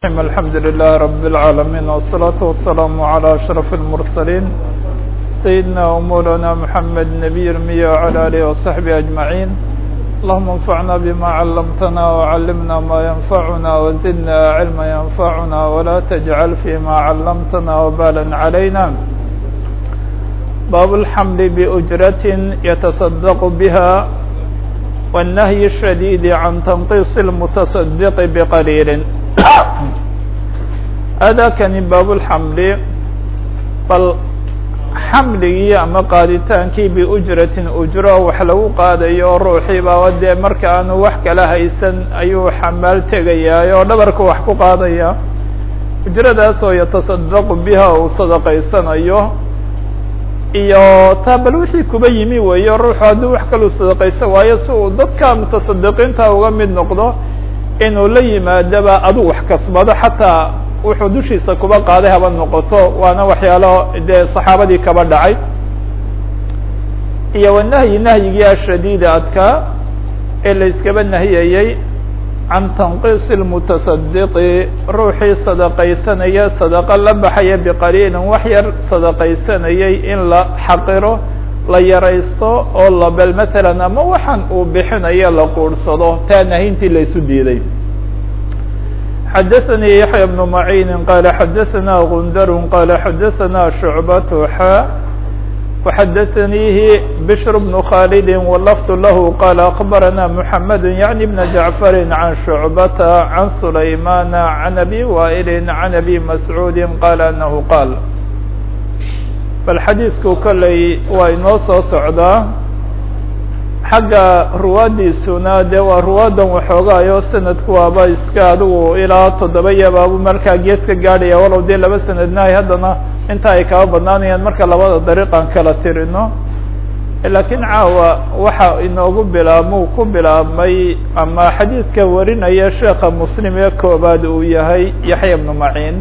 الحمد لله رب العالمين والصلاة والسلام على أشرف المرسلين سيدنا ومولانا محمد نبي المية وعلى آله وصحبه أجمعين اللهم انفعنا بما علمتنا وعلمنا ما ينفعنا وزدنا علما ينفعنا ولا تجعل فيما علمتنا وبالا علينا باب الحمل بأجرة يتصدق بها والنهي الشديد عن تنقيص المتصدق بقليل aadaakani baabulxamli bal xamligii ama qaaditaankii biujratin ujro wax lagu qaadayo oo ruuxii baaba dee marka aanu wax kala haysan ayuu xamaal tegayaa oo dhabarka wax ku qaadaya ujradaas oo yatasadaqu biha uu sadaqaysanayo iyo taa bal wixii kuba yimi weeyo ruuxu hadduu wax kaluu sadaqaysan waayo si uu dadka mutasadiqiinta uga mid noqdo inuu la yimaadaba aduu wax kasbado xataa wuxuu dushiisa kuba qaaday haba noqoto waana waxyaalo dee saxaabadii kaba dhacay iyo wanahyi nahyigii ashadiida adkaa ee la iskaba nahiyayey can tanqiisi lmutasadiqi ruuxii sadaqaysanaya sadaqo la baxaya biqaliilin wax yar sadaqaysanayay in la xaqiro la yaraysto oo la bel matalan ama waxaan uu bixinayo la quursado taa nahintii la isu diiday xadaثnي yaحyى بن معين qال xadaثna غندr qال xadaثna شعبة xا وxadaثnيh بشر بن khالد واللفظ لh qال أخبرna محمد يعني بن جعفر عن شعبة عن سليمان عن أبي وائل عن أبي مسعوud qال أنه qاl bal xadiiثku koley waa inoo soo socdaa xagga ruwaadiisuna dee waa ruwaadan waxoogaayo sanadku waaba iska adigu ilaa toddoba yabaabu markaa gees ka gaadhaya walow dee laba sanadnahay haddana inta ay kaba badnaanayaan marka labada dariiqan kala tirino laakiin caawa waxa inoogu bilaabmuu ku bilaabmay ama xadiidka warinaya sheekha muslim ee koobaad uu yahay yaxya bnu maciin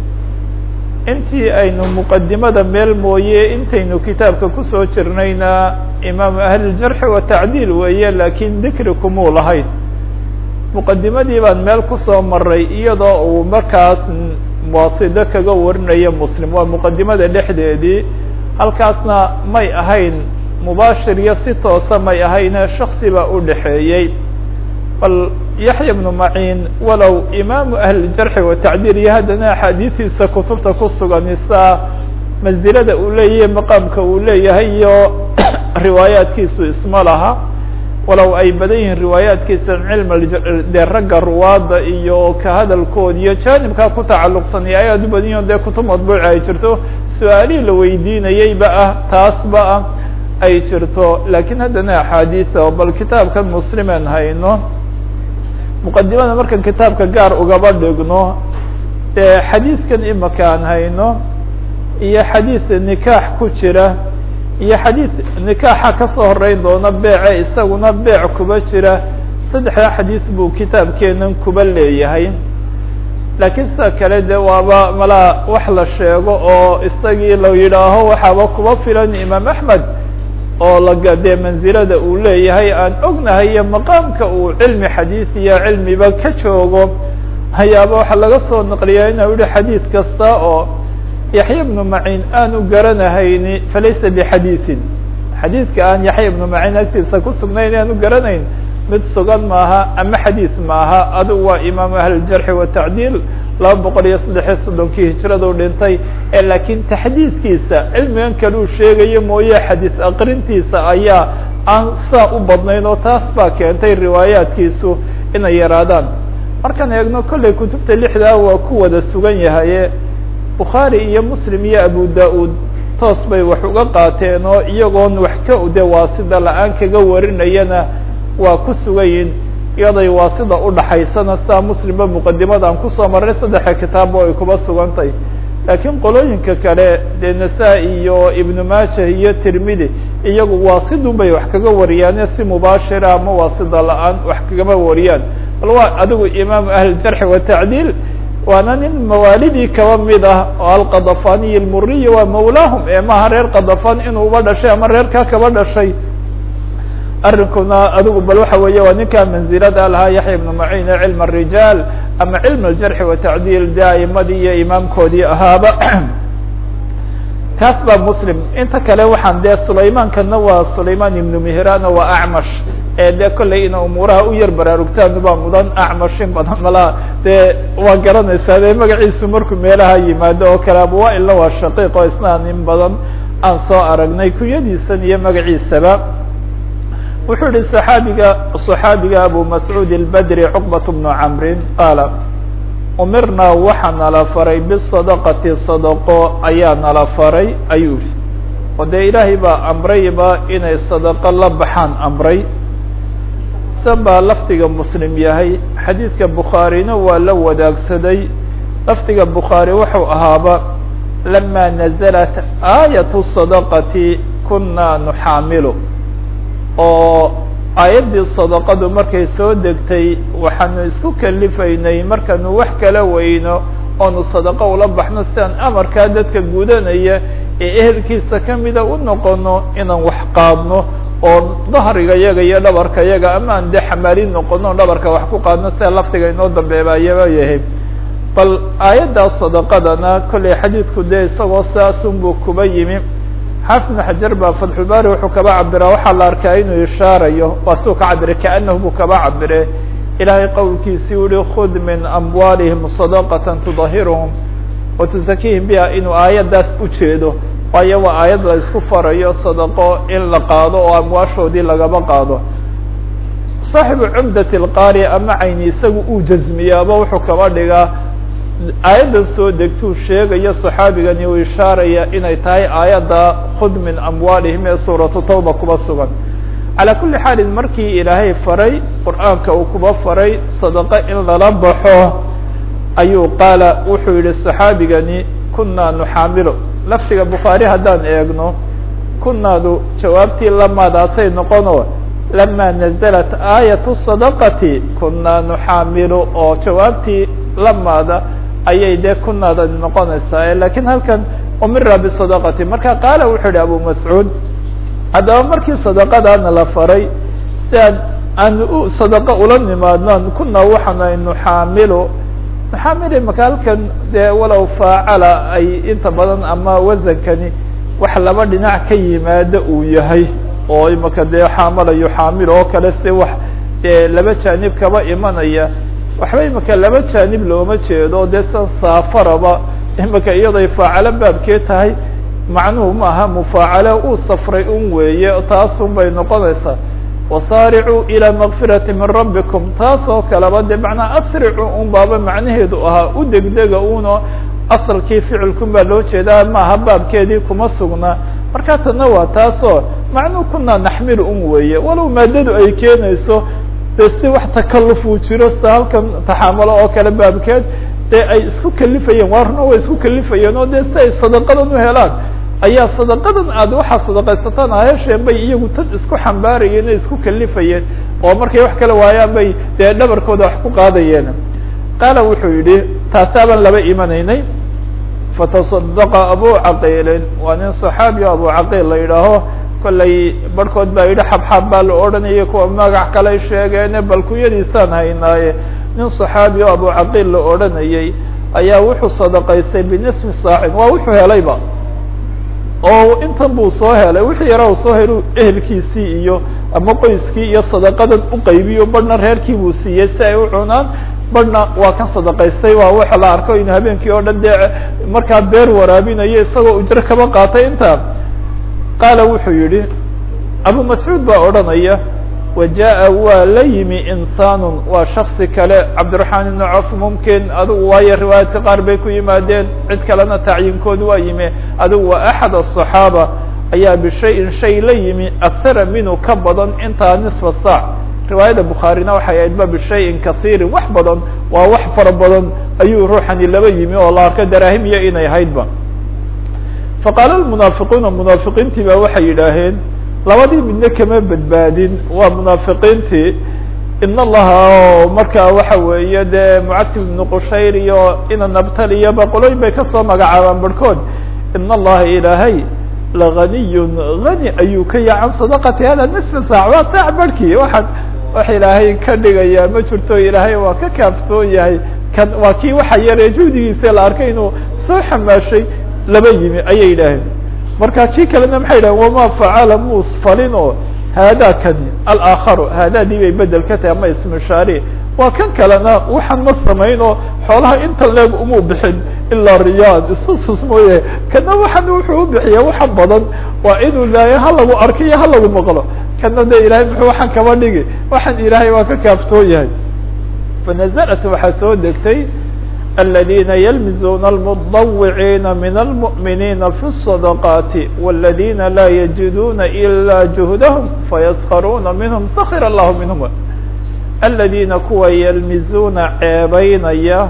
intii aynu muqadimada meel mooye intaynu kitaabka kusoo jirnayna imaamu ahlijarxi wa tacdiil weeye laakiin dikri kumuu lahayn muqadimadii baan meel kusoo maray iyadoo uu markaas waasido kaga warinayo muslim waa muqadimada dhexdeedii halkaasna may ahayn mubaashir iyo si toosa may ahayne shaksi baa u dhexeeyey bal yaxya bnu maciin walow imaamu ahlijarxi wa tacdiil iyo haddana axaadiistiisa kutubta ku sugan isaa mansilada uu leeyahay maqaamka uu leeyahay iyo riwaayaadkiisu isma laha walow ay badan yihiin riwaayaadkiisa cilm dee ragga ruwaadda iyo ka hadalkood iyo jaanibkaa ku tacalluqsan iyo ay aad u badan yihin dee kutub madbuuci ay jirto su-aalihii la weydiinayeyba ah taasba ah ay jirto laakiin haddana axaadiisa oo bal kitaabkan muslimen hayno muqadimada markan kitaabka gaar ugaba dhigno dee xadiiskan imaka aan hayno iyo xadiis nikaax ku jira iyo xadiis nikaaxa kasoo horeyn doona beece isaguna beec kuba jira saddexdaa xadiis buu kitaabkeenan kuba leeyahay laakiin sida kale de waaba malaa wax la sheego oo isagii la yidhaaho waxaaba kuba filan imaam axmed oo laga dee mansilada uu leeyahay aan ognahay iyo maqaamka uu cilmi xadiis iyo cilmiba ka joogo hayaaba waxaa laga soo naqliyaa inuu yihi xadiid kasta oo yaxya bnu maciin aanu garanahayni falaysa bixadiisin xadiidka aan yaxya ibnu maciin agtiisa ku sugnayn aanu garanayn mid sugan maaha ama xadiis maaha adigu waa imaamu ahlijarxi wa tacdiil laba boqol iyo saddexiyo soddonkii hijradu dhintay ee laakiin taxdiidkiisa cilmigan kale uu sheegayo mooye xadiis aqrintiisa ayaa aan saa u badnayn oo taas baa keentay riwaayaadkiisu inay yaraadaan markaan eegno kollay kutubta lixdaa waa ku wada sugan yahaye bukhaari iyo muslim iyo abu da-uud toos bay wax uga qaateen oo iyagoon wax ka de waasida la-aan kaga warinayana waa ku sugayin iyaday waasida udhaxaysana sidaa muslimba muqadimada aan kusoo marray saddexa kitaabba ay kuba sugantay laakiin qolooyinka kale dee nasaa-i iyo ibnu maaja iyo tirmidi iyagu waasidun bay wax kaga wariyaane si mubaashira ama waasida la-aan wax kagama wariyaan bal waa adigu imaamu ahlijarxi wa tacdiil waana nin mawaalidii kaba mid ah oo alqadafaniy lmuriyi waa mawlaahum ee maha reer qadafan inuu uba dhashay ama reerkaa kaba dhashay arrinkuna adigu bal waxa weeye waa ninkaa manzilada lahaa yaxya ibnu maciin ee cilm الrijaal ama cilm aljarxi watacdiil dee aimadii iyo imaamkoodii ahaaba kaas baa muslim inta kale waxaan dee sulaymankana waa sulayman ibnu mihran waa acmash ee dee kollay ina umuuraha u yar baraarugtaan baa mudan acmash in badan malaa dee waa garanaysaa dee magaciisu markuu meelaha yimaado oo kale abuwailna waa shaqiiq oo isnaan in badan aan soo aragnay kunyadiisan iyo magaciisaba wuxuu yihi saxaabiga صaxaabiga abu mascuud اlbedri cuqbat bnu camrin qaala umirnaa waxaa nala faray bisadaqati sadaqo ayaa nala faray ayuu yihi oo dee ilaahay baa amrayba inay sadaqo la baxaan amray san baa lafdiga muslim yahay xadiidka bukhaarina waa la wadaagsaday lafdiga bukhaari wuxuu ahaaba lama naزlat aayat sadaqati kuna nuxaamilu oo aayaddii sadaqadu markay soo degtay waxaanu isku kalifaynay markaanu wax kala weyno oonu sadaqo ula baxno sidaan amarkaa dadka gudanaya ee ehelkiisa kamida u noqono inaan wax qaadno oo dahriga yaga iyo dhabarka yaga ama aan dee xamaalin noqono dhabarka wax ku qaadno sida lafdiga inoo dambeebaayaba yahay bal aayaddaa sadaqadana kollay xadiidku dee isagoo saasunbuu kuba yimi xaafid ibn xajar baa fatxulbaari wuxuu kaba cabiraa waxaa la arkaa inuu ishaarayo waa siu ka cabire kaanahu buu kaba cabire ilaahay qowlkiisii u yihi khud min amwaalihim sadaqata tudahiruhum wa tusakihim biha inuu aayaddaas ujeedo waayo waa aayad la isku farayo sadaqo in la qaado oo amwaashoodii lagaba qaado saaxibu cumdat lqaari ama cayni isagu uu jazmiyaaba wuxuu kaba dhigaa aayaddan soo degtuu sheegayo صaxaabigani uu ishaaraya inay tahay aayadda khud min amwaalihim ee suuratu tawba kuba sugan calaa kuli xaalin markii ilaahay faray qur'aanka uu kuba faray sadaqo in lala baxo ayuu qaala wuxuu yihi صaxaabigani kunaa nuxaamilu lafdiga bukhaari haddaan eegno kunaadu jawaabtii lamaadaasay noqono lama naزlat aayat sadaqati kunaa nuxaamilu oo jawaabtii lamaada ayay dee kunaada noqonaysaa lakiin halkan umira bisadaqati marka qaala wuxuu yihi abu mascuud haddaba markii sadaqadaana la faray si aan aan u sadaqo ula nimaadno kunaa waxaana nuxaamilu nuxaamil imaka halkan dee walow faacala ay inta badan ama wasankani wax laba dhinac ka yimaado uu yahay oo imaka dee xaamala yuxaamil oo kale si wax dee laba jaanib kaba imanaya waxba imika laba jaanib looma jeedo dee san saafaraba imika iyaday faacalo baabkee tahay macnuhu maaha mufaacalo uu safray un weeye taasun bay noqonaysaa wasaaricuu ilى makfirati min rabbikum taas oo kaleba de macnaa asricu un baaba macnaheedu ahaa u degdega uno asalkii ficilkun baa loo jeedaa maaha baabkeedii kuma sugna marka tana waa taasoo macnuu kunaa naxmilu un weeye walow maadadu ay keenayso de si wax takaluf uu jiro sida halkan taxaamulo oo kale baabkeed dee ay isku kalifayeen waarna way isku kalifayeen oo de si ay sadaqadan u helaan ayaa sadaqadan aad waxaa sadaqaysataan ahesheen bay iyagu tad isku xambaarayeen o isku kalifayeen oo markay wax kala waayaan bay dee dhabarkooda wax ku qaadayeen qaala wuxuu yidhi taasaabaan laba imanaynay fatasadaqa abu caqiilin waa nin صaxaabi o abu caqiil la yidhaaho kollay barhkood baa yidhi xabxab baa la odhanayay kuwa magac kaley sheegeene bal kunyadiisaan haynaaye nin صaxaabi o abu caqiil la odhanayay ayaa wuxuu sadaqaystay binisfi saacin waa wuxuu helayba oo intan buu soo helay wixii yara u soo helu ehelkiisii iyo ama qoyskii iyo sadaqadan uqaybiyo barhna reerkii buu siiyey si ay u cunaan barhna waa kan sadaqaystay waa waxa la arko inuu habeenkii oo dhan dee markaa beer waraabinayo isagoo ujro kaba qaatay intaa qaala wuxuu yihi abu mascuud baa odhanaya wa jaa waa la yimi insaanu waa shaksi kale cabdiraxmaan ibnu cof mumkin adigu waayo riwaayaadka qaar bay ku yimaadeen cid kalena tacyiinkood waa yimi adigu waa axad aلصaxaaba ayaa bishayin shay la yimi akara minhu ka badan intaa nisfa saac riwaayada bukhaarina waxay ahayd ba bishayin kasiirin wax badan waa wax fara badan ayuu ruuxani laba yimi oo la arko daraahimiya inay ahaydba faqaala munaafiquuna munaafiqiintii ba waxay yidhaaheen labadii midna kama badbaadin waa munaafiqiintii in allaha markaa waxa weeye dee mucatib ibnu qushayr iyo ina nabtaliyo boqolooyin bay kasoo magacaabaan barhkood in allaha ilaahay laganiyun hani ayuu ka yahay can sadaqati hada nisfa saac waa saac barhkii waxaan wax ilaahay ka dhigayaa ma jirto ilaahay waa ka kaaftoon yahay kan waa kii waxa yaree juhdigiisa la arkay inuu soo xamaashay laba yimi ayay yidhaaheen marka kii kalena maxay yidhahen wama facala mus falin oo haadaa kani alakharu haadaadii bay bedel ka tahay ama ismishaari waa kan kalena waxaan ma samayn oo xoolaha inta leeg umuu bixin ilaa riyaad istasus mooye kana waxan wuxuu u bixiya waxa badan waa inuu ilaahay ha lagu arko iyo ha lagu maqlo kana de ilahay muxuu waxaan kaba dhigi waxaan ilaahay waa ka kaaftoo yahay fanazalat waxaa soo degtay الذينa يلمزون المضوعين من المؤمنين في الصدقات والذينa لا يجدون إلا جهدهم فيسخرون منهم سخر الله منهم الذينa kuwa يلمزوna ceebeynaya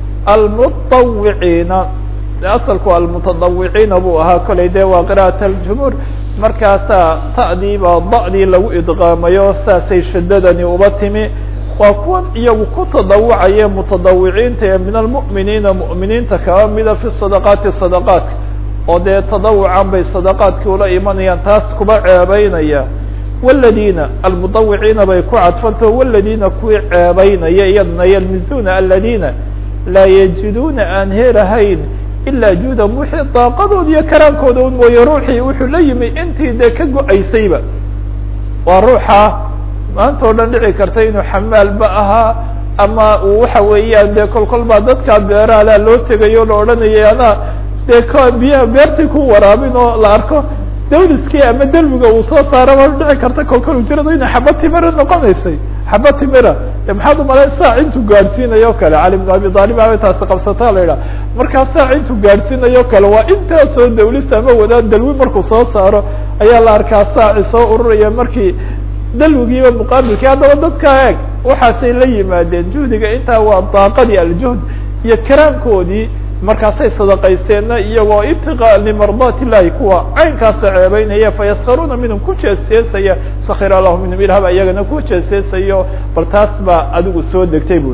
المطوعيiنa aصلku المتضوعيiنa buu ahaa kolay de waa قراءة الجمهور markaasaa ta'dii baa da'dii lagu idqaamayo saasay shadadani uba timi waa kuwan iyagu ku tadawucaya mutadawiciinta ee min almu'miniina mu'miniinta kaba mida fi sadaqaati sadaqaatka oo dee tadawucan bay sadaqaadkii ula imanayaan taas kuba ceebeynaya waladiina almudawiciina bay ku cadfantaho waladiina kuwii ceebeynaya iyadna yalmizuna aladiina laa yajiduuna aan helahayn ilaa juudan wixii daaqadood iyo karaankooda un mooye ruuxii wuxuu la yimi intii dee ka go-aysayba waa ruuxa maanta o dhan dhici karta inuu xamaalba ahaa ama uu waxa weeyaan dee kol kol baa dadkaa beerahala loo tegayo la odhanayay anaa dee k biyaha beertii ku waraabin oo la arko dawliskii ama delmiga uu soo saaraba dhici karta kol kol ujirado inay xaba timira noqonaysay xaba timira maxaad umalay saac intuu gaadhsiinayo kale cali bn abi aalib aba taasi qabsataa la yidhaha markaa saac intuu gaadhsiinayo kale waa intaasoo dawlis ama wadaad dalwi markuu soo saaro ayaa la arkaa saaci soo ururaya markii dalwigiiba muqaabilkii haddaba dadkaa eeg waxaasay la yimaadeen juhdiga intaa waa daaqadii aljuhd iyo karaamkoodii markaasay sadaqaysteenna iyagoo ibtiqaa limardaat illahi kuwa caynkaasa ceebeynaya fayaskaruuna minhum ku jeesjeesaya sakir allahu minhum ilah baa iyagana ku jeesjeesayo bal taas baa adigu soo degtay buli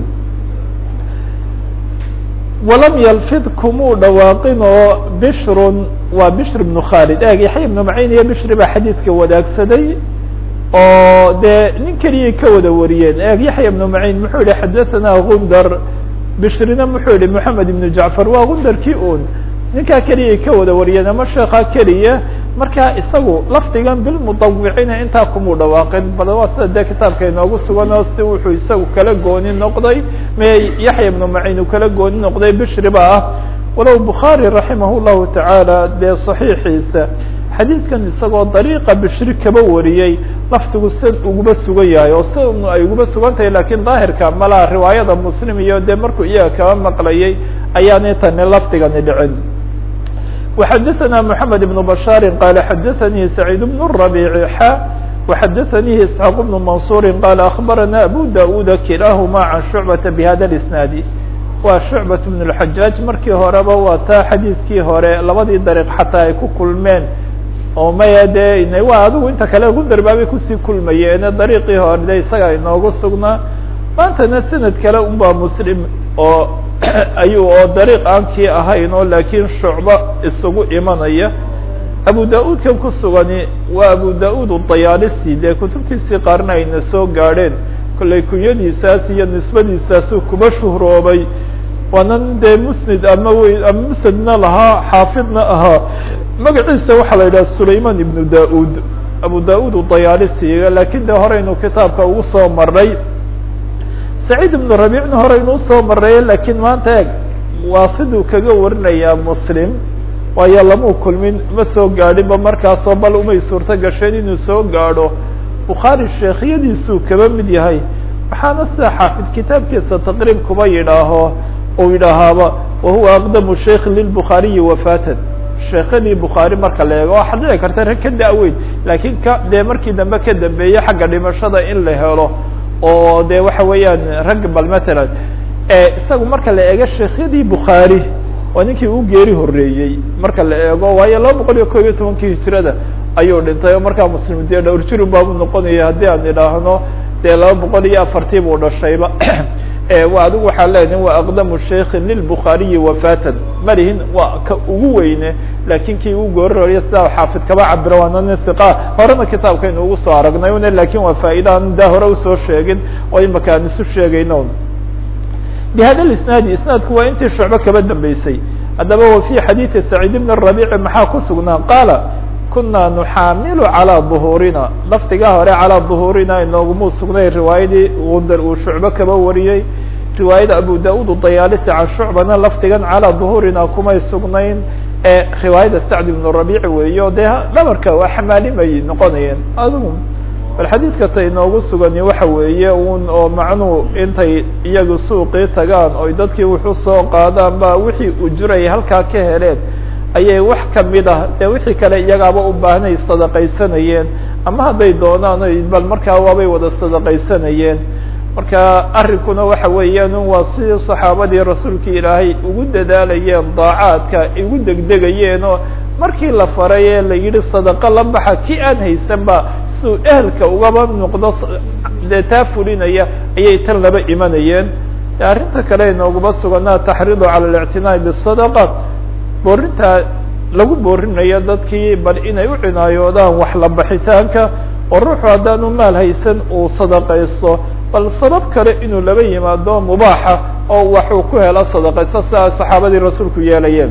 walam yalfid kumuu dhawaaqin oo bishrun waa bishr ibnu khalid eeg yaxya ibnu maciin iyo bishri baa xadiidka wadaagsaday oo dee nin keliyay ka wada wariyeen eeg yaxya ibnu maciin muxuu yihi xadathana gundar bishrina muxuu yihi moxamed ibnu jacfar waa gundarkii un ninkaa keliyay ka wada wariyeen ama sheekaa keliya markaa isagu lafdigan bilmudawiciina intaa kumuu dhawaaqin bal waa sida dee kitaabka inoogu sugan oo si wuxuu isagu kala gooni noqday me yaxya ibnu maciin uu kala gooni noqday bishri ba ah walow bukhaari raximah llahu tacaala dee saxiixiisa xadiidkan isagoo dariiqa bishri kaba wariyey lafdigu sid uguba sugan yahay oo si ay uguba sugan tahay lakin daahirka malaa riwaayada muslim iyo dee markuu iyaga kaba maqlayay ayaanay tani lafdigani dhicin وxadaثna mحamed بن bشhاr qala xadaثnii سacيid بن الربيع xa وxadaثnii isحاaq بن maنصuر qala aخbarana abu daud kilahma can شhucbaةa bhada الاسناad waa شhucbaة بن الحajاaج markii horeba waa taa xadiidkii hore labadii dariiq xataa ay ku kulmeen oo maya de waa adigu inta kale gundar baabay kusii kulmayeene dariiqii hore de isaga inoogu sugnaa maantana sanad kale un baa muslim oo ayuu oo dariiq aan kii ahayn oo laakiin shucbo isugu imanaya abu da-uudkan ku sugani waa abu da-uud dayaalisi dee kutubtiisii qaarna ayna soo gaadheen kollay kunyadiisaas iyo nisbadiisaasu kuba shuhroobay waanan dee musnid ama wey ama musnadna lahaa xaafidna ahaa magaciisa waxaa la yidhaha sulayman ibnu da-uud abu da-uud dayaalisiga lakin de horeynu kitaabka ugu soo maray saciid ibnu rabiicna horeynu usoo maray lakiin maanta eeg waa siduu kaga warinayaa muslim waayo lamuu kulmin ma soo gaadhinba markaasoo bal umay suurto gasheen inuu soo gaadho bukhaari sheekhyadiisuu kaba mid yahay waxaana sida xaafid kitaabkiisa taqriib kuba yidhaaho uu yidhaahaaba wahuwa aqdamu sheikh lilbukhaariyi wafaatan sheekadii bukhaari marka la eego waxaa dhici karta rag ka da-weyn laakiin ka dee markii dambe ka dambeeye xagga dhimashada in la helo oo de waxa weeyaan rag bal matalan isagu marka la eego sheekhyadii bukhaari waa ninkii u geeri horeeyey marka la eego waayo laba boqol iyo kob iyo tobankii hijirada ayuu dhintay oo markaa muslim dee dhowr jirun baabu noqonaya haddii aan idhaahno dee laba boqol iyo afartii buu dhashayba wa adigu waxaa leedahin waa aqdamu sheikin lilbukhaariyi wafaatan malihin waa ka ugu weyne laakin kii ugu goororaya sidaa xaafid kaba cabiro waana nin hiqa horena kitaabkaynu ugu soo aragnay une lakin waa faa'iida aan daa hore usoo sheegin oo imaka aan isu sheegayno bhada isnaadi isnaadku waa intii shucbe kaba dambeysay haddaba wa fi xadiidi saciid bn rabici maxaa ku sugnaa qaala kuna nuxaamilu calىa duhuurina lafdigaa hore calىa duhuurina inoogumuu sugnay riwaayadii gundar uu shucbe kaba wariyey riwaayada abu da-ud dayaalisi can shucbana lafdigan calىa duhuurina kumay sugnayn ee riwaayada sacd ibn rabici weeyo dee dhabarka waa xamaalimay noqonayeen adigu bal xadiidka ta inoogu sugani waxa weeye un oo macnuu intay iyagu suuqii tagaan oy dadkii wuxu soo qaadaan ba wixii ujuray halkaa ka heleen ayay wax kamid ah dee wixii kale iyagaaba u baahnay sadaqaysanayeen ama hadday doonaan bal markaa waabay wada sadaqaysanayeen marka arrinkuna waxa weeyaan waa sidii saxaabadii rasuulka ilaahay ugu dadaalayeen daacaadka ugu degdegayeen oo markii la faray ee la yidhi sadaqo la baxa ki aan haysan ba siuu ehelka ugaba noqdo dee taa fulinaya ayay tan laba imanayeen arrinta kale inooguma suganaa taxriidu cala اlictinaa'i bisadaqa boorintaa lagu boorinayo dadkii bal inay u cinaayoodaan wax la baxitaanka oo ruuxu haddaanu maal haysan uu sadaqaysto bal sabab kale inuu laba yimaado mubaaxa oo waxuu ku helo sadaqaysto siaa saxaabadii rasuulku yeelayeen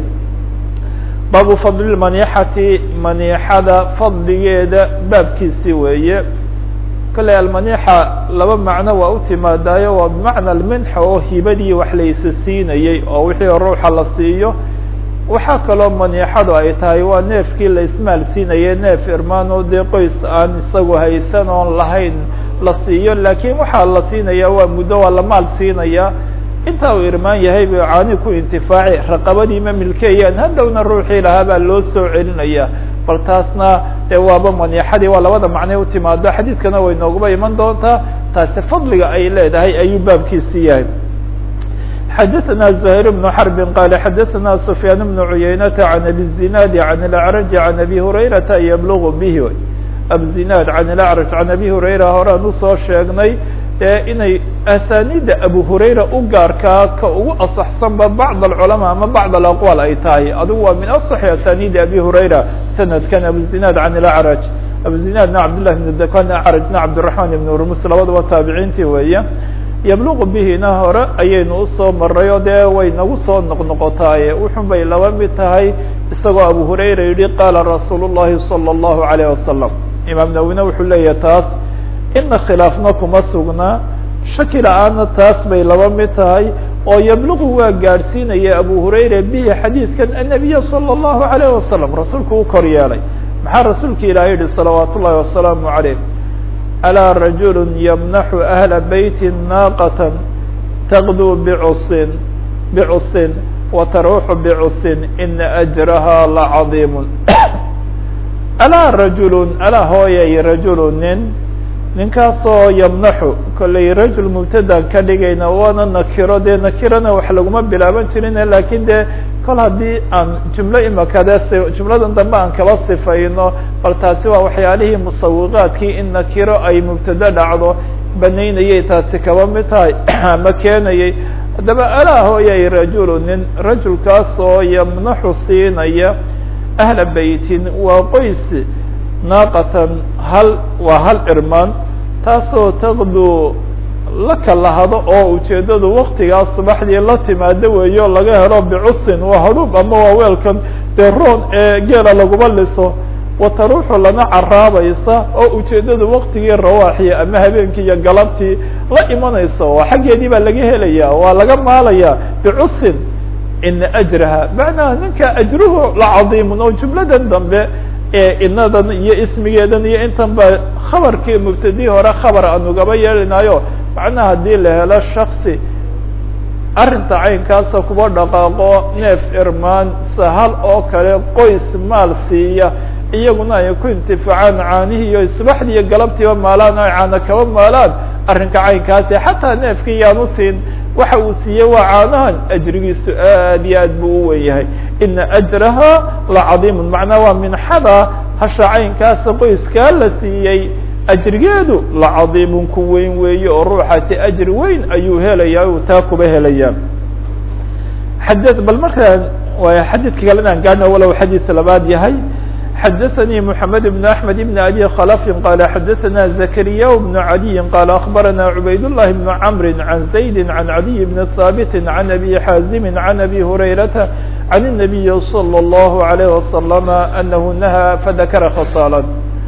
baabu fadli maniixati maniixada fadligeeda baabkiisii weeye kale almaniixa laba macno waa u timaadaayo waa bimacna alminxa oo hibadii wax laysa siinayey oo wixii ruuxa la siiyo waxaa kaloo maniixadu ay tahay waa neefkii la ismaal siinayay neef irmaano dee qoys aan isagu haysan oon lahayn la siiyo laakiin waxaa la siinaya waa muddo waa la maal siinaya intaa uu irmaan yahay bu caani ku intifaaci raqabadiima milkeeyaan hadhowna ruuxii lahaa baa loo soo celinaya bal taasna dee waaba maniixadii waa labada macnay u timaado xadiidkana way nooguba iman doontaa taasi fadliga ay leedahay ayuu baabkiisi yahay xadaثna زهير بن حرب qال xadaثna سفyاn بن عuyaynة عن أbي الزناad عن الأعرج عن أbي هurayرaةa yblغ bه abزinاad عن الأعرج عن أbي هurayra horaan usoo sheegnay ee inay asanida abu hurayra u gaarkaa ka ugu aصxsanba bعض الcلماء ama bعض الأqوال ay tahay adigu waa min aصح asanidi abi hurayra sanadkan abuزinاad عن الأعرج abuزinاadna cabdالlah بن dkan أعرجna cabdالرحمن بن rmus labadaba taabiciintii weeye yabluqu bihina hore ayaynu usoo maray oo dee way nagu soo noqnoqotaaye wuxun bay laba mid tahay isagoo abu hurayra yihi qaala rasuul الlahi salى الlahu عalيه wasalam imaam nawine wuxuu leeyahay taas ina khilaafna kuma sugnaa shaki la-aana taas bay laba mid tahay oo yabluqu waa gaadhsiinaya abu hurayra bihi xadiidkan annabiya salى الlahu عalيه wasalam rasuulku u kor yeelay maxaa rasuulka ilaah yihi salawaat ullahi wasalaamu عaleyh alaa rajul ymnaxu ahla beyti naaqata taqduu bcusin bcusin wataruuxu bcusin ina ajraha lacadiim alaa rajulu alaa hooyay rajulu nin ninkaasoo yamnaxu kollay rajul mubtadaan ka dhigayna waana nakiro dee nakirana wax laguma bilaaban jirin lakin dee kol haddii aan jumlo imakade jumladan dambe aan kaba sifayno bal taasi waa waxyaalihii musawiqaadkii in nakiro ay mubtado dhacdo banaynayay taasi kaba mid tahay ama keenayay haddaba alaa hooyay rajulu nin rajulkaasoo yamnaxu siinaya ahla beytin waa qoys naaqatan hal waa hal irmaan taasoo taqdu la kalahado oo ujeeddadu waktigaas subaxdii la timaado weeyo laga helo bicusin waa hadhuub ama waa weelkan dee roon ee geela laguma liso wataruuxu lana caraabaysa oo ujeeddadu waktigii rawaaxiya ama habeenkii iyo galabtii la imanaysa oo xaggeedii baa laga helaya waa laga maalaya bicusin ina ajraha macnaha ninka ajruhu la cadiimun oo jumladan dambe ee inadan iyo ismigeedan iyo intan ba khabarkii mubtadii hore khabar aan ugaba yeelinayo macnaha haddii la helo shaksi arrinta caynkaasa kuba dhaqaaqo neef irmaan sahal oo kale qoys maal siiya iyaguna ay ku intifaacaan caanihii iyo subaxdii iyo galabtiiba maalaan ay caana kaba maalaan arrinka caynkaasi xataa neefkii yaanu siin waxa uu siiyey waa caanahan ajrigiisu aad iyo aad buu u wen yahay ina ajraha la cadiimun macnaa waa minxada hasha caynkaasa qoyskaa la siiyey ajrigeedu la cadiimun ku weyn weeye oo ruuxaasi ajri weyn ayuu helaya uu taa kuba helaya xad bal markaa xadiidka kale inaan gaadhno walow xadiid labaad yahay xadaثnي محamed بن أحmed بن أbي khلف qال xadaثna زكريا بن عadي qال أخبرna عbayd اللh بن cمr عن زaيد عن عdي بن ثابت عن أbي xاaزم عن أbي هريرة عن النبي صلى الله عليه وسلم أنه نهى fذakra khصالا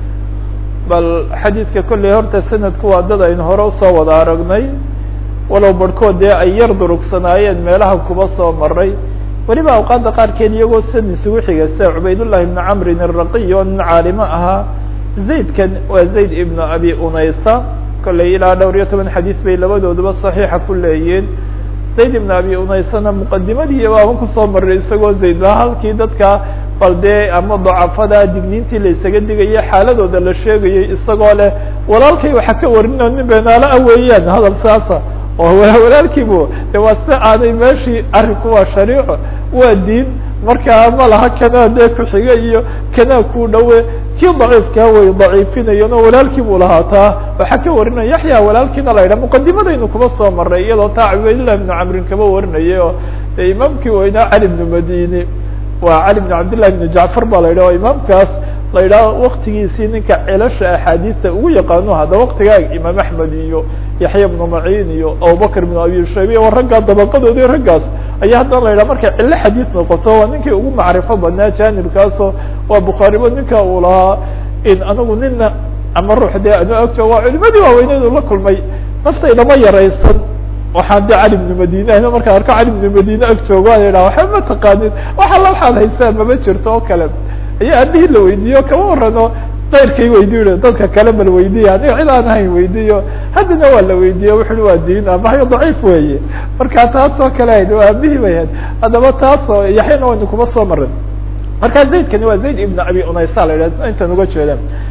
bal xadiidka kolley horta sanadku waa dad aynu hore usoo wada aragnay walow barhkood dee ay yar durugsanaayeen meelaha kuba soo maray weliba awqaadda qaarkeed iyagoo san isugu xiga sida cubaydullahi ibnu camrin araqiy oo nin caalimo ahaa zaydkan waa zayd ibnu abi unaysa kolley ilaa dhowr iyo toban xadiis bay labadooduba saxiixa ku leeyihiin zayd ibnu abi unaysana muqadimadii baaban kusoo maray isagoo zayd laha halkii dadka bal dee ama dacafada digniintii la isaga digaya xaaladooda la sheegayay isagoo leh walaalkay waxaa ka warinao nin beenaalo ah weeyaan hadal saasa oo walaalkiibu de waa si aanay meeshii arrinku waa shariico waa diin markaa ma laha kanaa dee ku-xiga iyo kanaa ku dhowe kii daciifkaa way daciifinayan oo walaalkii buu lahaa taa waxaa ka warinaya yaxya walaalkiina la yidhaha muqadimadaynu kuba soo maray iyadoo taa cubaydullah ibnu camrin kaba warinayay oo de imaamkii weynaa cali ibnu madini waa cali bn cabdillahi bn jacfar baa la yidhah o imaamkaas la yidhaha waktigiisii ninka celasha axaadiista ugu yaqaano hadda waktigaa imaam axmed iyo yaxya bnu maciin iyo abubakr bn abi shayba o raggaa dabaqadoodi raggaas ayaa haddana la yidhaha markay cilo xadiis noqoto waa ninkii ugu macrifo badnaa janibkaasoo waa bukhaariba ninka uu lahaa in anagu nina ama ruux dee anu agto waa culimadii waaweyneedu la kulmay naftaydama yaraysan waxaan de cali bnu madine ahna markaan arko cali bnu madine ag joogo a yidhaha waxba ma taqaanin wax alla waxaad haysaan mama jirto oo kale ayaa aabihii la weydiiyo kama warano keyrkay weydiy dadka kale bal weydiiya aniga cid aan ahayn weydiiyo haddana waa la weydiiye wuxuui waa diin amahayo daciif weeye marka taas oo kale ahayd waa aabihii bay ahayd haddaba taasoo yaxyana waynu kuma soo marin marka zaydkani waa zayd ibn abi unaysa la yidhah intan uga jeeda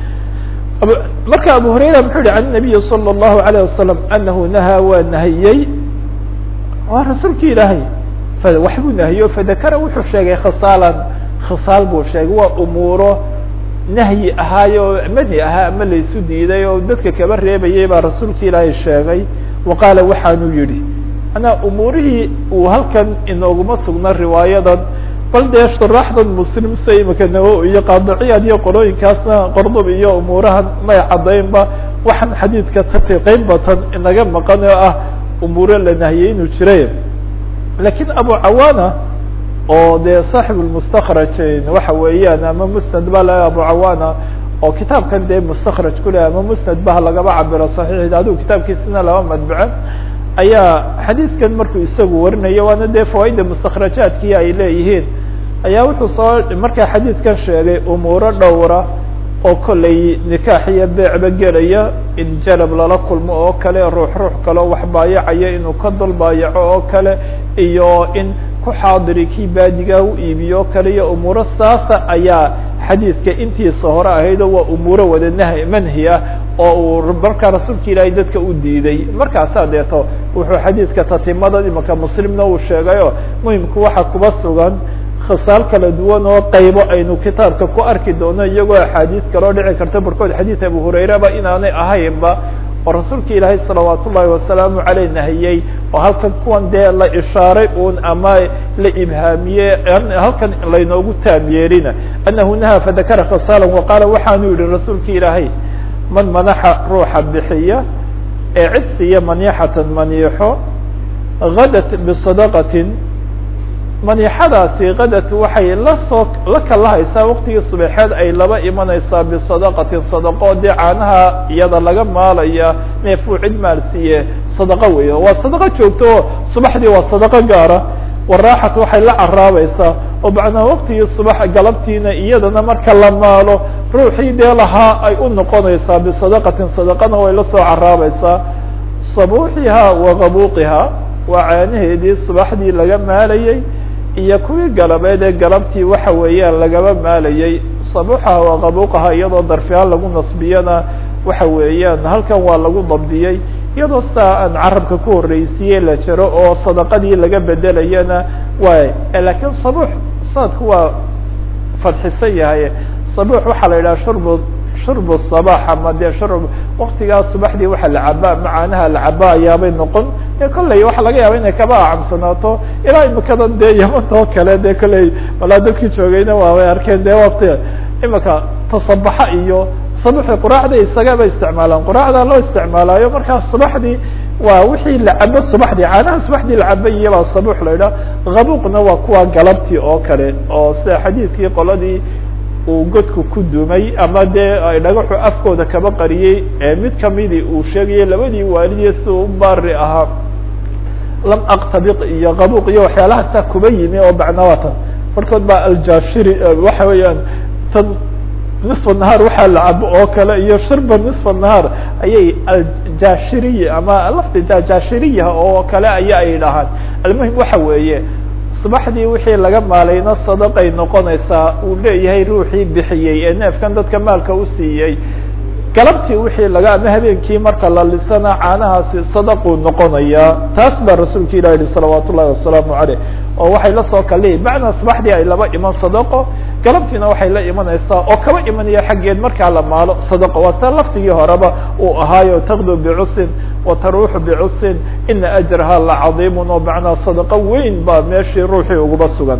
marka abu hurayra muxuu yihi can nabiyi salى الlahu عalيه wasalam anahu nahaa waa nahiyey waa rasuulki ilaahay waxbuu nahiyo fadakara wuxuu sheegay khasaalan khisaal buu sheegay waa umuuro nahyi ahaayo manhi ahaa ama laysu diiday oo dadka kaba reebayay baa rasuulki ilaahay sheegay wa qaala waxaanuu yihi manaa umuurihii uu halkan inooguma sugna riwaayadan bal dee shuraaxdan muslim sida imika nawo iyo qaadiciyaad iyo qolooyinkaasna qordub iyo umuurahan may caddaynba waxaan xadiidka tatiqeyn batan inaga maqan oo ah umuuro la nahiyey inuu jiray lakiin abu cawaana oo dee saaxib lmustakraj waxa weeyaan ama musnad ba la abu cawaana oo kitaabkan dee mustakraj kuleh ama musnad bah lagaba cabiro saxiix adigu kitaabkiisina laba madbace ayaa xadiidkan markuu isagu warinayo waana dee fawaaida mustakrajaadkii ay leeyihiin ayaa wuxuu soo markaa xadiidkan sheegay umuuro dhowra oo kollay nikaax iyo beecba gelaya in jalab lala kulmo oo kale ruux ruux kaleo wax baayacaya inuu ka dul baayaco oo kale iyo in ku xaadiri kii baadigaa u iibiyo o kale iyo umuuro saasa ayaa xadiidka intiisa hore ahaydoo waa umuuro wada nah manhi ah oo uu markaa rasuulka ilaahay dadka u diiday markaasaa deeto wuxuu xadiidka tatimada imaka muslimna uu sheegayo muhimku waxa kuba sugan khisaal kala duwan oo qaybo aynu kitaabka ku arki doono iyagoo axaadiis kaloo dhici karta barkood xadiid abu hurayraba inaanay ahaynba oo rasuulka ilaahay salawaat ullaahi wasalaamu caleyh nahiyey oo halkan kuwan dee la ishaaray un ama la ibhaamiye halkan laynoogu taam yeelina anahu nahaa fadakara khisaala waqaala waxaanu yihi rasuulka ilaahay man manaxa ruuxa bixiya ee cid siiya maniixatan maniixo gadat bisadaqatin maniixadaasi kadat waxay lasoo la kalahaysaa waqtigii subaxeed ay laba imanaysaa bisadaqatin sadaqo dee caanaha iyada laga maalaya neefuu cid maalsiiye sadaqo weey waa sadaqo joogto oo subaxdii waa sadaqo gaara waraaxat waxay la caraabaysaa oo macnaa waqtigii subax galabtiina iyadana marka la maalo ruuxii dee lahaa ay u noqonaysaa bisadaqatin sadaqana way la soo caraabaysaa sabuuxiha wa qabuuqiha waa caanaheedii subaxdii laga maalayey iyo kuwii galabeed ee galabtii waxa weeyaan lagaba maalayey sabuuxaha waa qabuuqaha iyadoo darfihaan lagu nasbiyana waxa weeyaan halkan waa lagu dabdiyey iyadoo sidaa aan carabka ku horreysiiye la jiro oo sadaqadii laga bedelayana waay lakiin sabuux sanadku waa fadxisan yahay sabuux waxaa la yidhaha shurbu shurbu sabax ama dee shurb waktigaas subaxdii waxa la cabaa macaanaha la cabaa ayaabay noqon e kolley waxaa laga yaaba inay kaba acamsanaato ilaa imikadan dee yamanta oo kale dee kolley walaa dadkii joogayna waabay arkeen dee wakti imika tasabaxa iyo sabuxi quraacda isagaba isticmaalaan quraacda loo isticmaalaayo markaa subaxdii waa wixii la cabo subaxdii caanaha subaxdii la cabo iyabaa sabux la idhaha habuuqna waa kuwa galabtii oo kale oo sida xadiidkii qoladii uu godku ku dumay ama dee ay dhagaxu afkooda kaba qariyey ee mid kamidii uu sheegayay labadii waalidiye si u baari ahaa lam aktabiq iyo qabuuq iyo waxyaalahaasa kuba yimi oo macnawaatan markood baa aljashiri waxa weeyaan tan nisfa nahaar waxaa la cabo oo kale iyo shirba nisfa nahaar ayay aljashiriy ama lafdi jashiriya oo kale aya ay dhahaan almuhim waxa weeye subaxdii wixii laga maalayna sadaqay noqonaysaa uu leeyahay ruuxii bixiyey ee neefkan dadka maalka u siiyey galabtii wixii laga ama habeenkii marka la lisana caanahaasi sadaquu noqonayaa taas baa rasuulka ilah yihi salawaat ullahi wasalaamu caleyh oo waxay la soo kalihi macnaa subaxdii ay laba iman sadaqo galabtiina waxay la imanaysaa oo kaba imanaya xaggeed markaa la maalo sadaqo waa taa laftigii horeba uu ahaayo takdu bicusin wa taruuxu bicusin ina ajraha lacadiimun oo macnaa sadaqo weyn baa meeshii ruuxii uguba sugan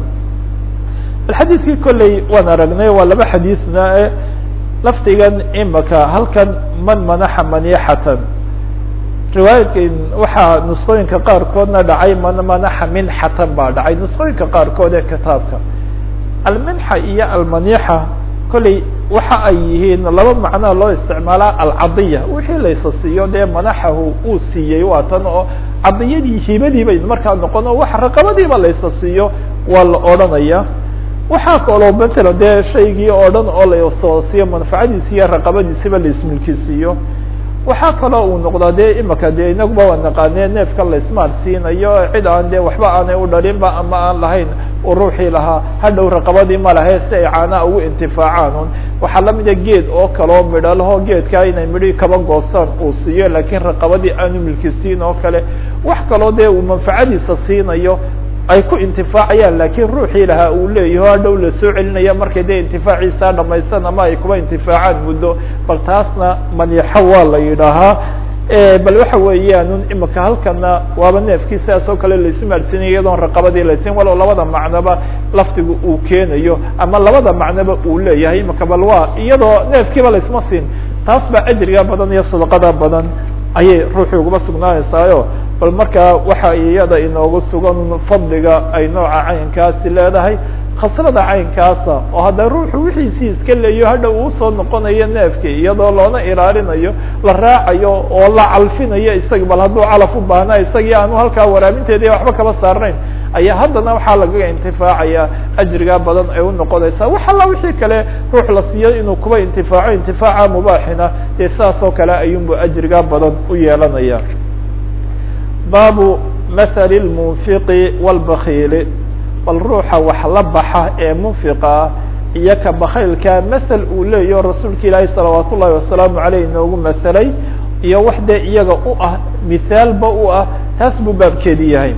xadiidkii kolley waan aragnay waa laba xadiidna lafdigan imaka halkan man manaxa manixatan riwaayadkan waxaa nusqooyinka qaarkoodna dhacay man manaxa minxatan baa dhacay nusqooyinka qaarkood ee kitaabka alminxa iyo almanixa kolley waxa ay yihiin laba macnoa loo isticmaalaa alcadiya wixii laysa siiyo dee manaxahu uu siiyey waa tan oo cadiyadii hibadii bay markaa noqon oo wax raqabadiiba laysa siiyo waa la odhanaya waxaa kaloo matala dee shaygii oo dhan oo lasoo siiyo manfacadiisi iyo raqabadiisiba laismilkisiiyo waxaa kaloo uu noqdaa dee imaka dee inaguba waa naqaanee neefka laismaal siinayo cid aan dee waxba aanay u dhalinba ama aan lahayn uu ruuxii lahaa hadhow raqabadii ma lahe si ay caanaha ugu intifaacaan un waxaa lamida geed oo kaloo midho laho geedkaa inay midhii kaba goostaan uu siiyo laakiin raqabadii aanu milkisiin oo kale wax kaloo dee uu manfacadiisa siinayo ay ku intifaacayaan laakiin ruuxii lahaa uu leeyaho hadhow lasoo celinaya markay dee intifaaciisa dhamaysan ama ay kuba intifaacaan muddo bal taasna manixo waa la yidhaahaa bal waxa weeyaan imika halkana waaba neefkii sidaas oo kale laisu maadsinaya iyadoon raqabadii laysin walow labada macnoba lafdiga uu keenayo ama labada macnoba uu leeyahay imika bal waa iyadoo neefkiiba laisma siin taas baa ajriga badan iyo sadaqada badan ayay ruuxii uguba sugnaanaysaayo bal markaa waxa iyada inoogu sugan fadliga ay nooca caynkaasi leedahay khaslada caynkaasa oo hadda ruuxu wixiisii iska leeyo hadha uu soo noqonayo neefkii iyadoo loona ilaalinayo la raacayo oo la calfinayo isagi bal hadduu calaf u baahna isagii aanu halkaa waraabinteeda waxba kaba saarnayn ayaa haddana waxaa lagaga intifaacaya ajriga badan ay unoqonaysaa wax alla wixii kale ruux la siiyo inuu kuba intifaaco intifaaca mubaaxina dee saas oo kale ayuunbu ajriga badan u yeelanaya baabu mathali lmunfiqi wاlbakiili bal ruuxa wax la baxa ee munfiqa ah iyo ka bakaylka masel uu leeyaho rasuulka ilaahi salawaat ullahi wasalaamu aleyh inoogu maselay iyo wax dee iyaga u ah mithaalba u ah taas buu baabkeedi yahay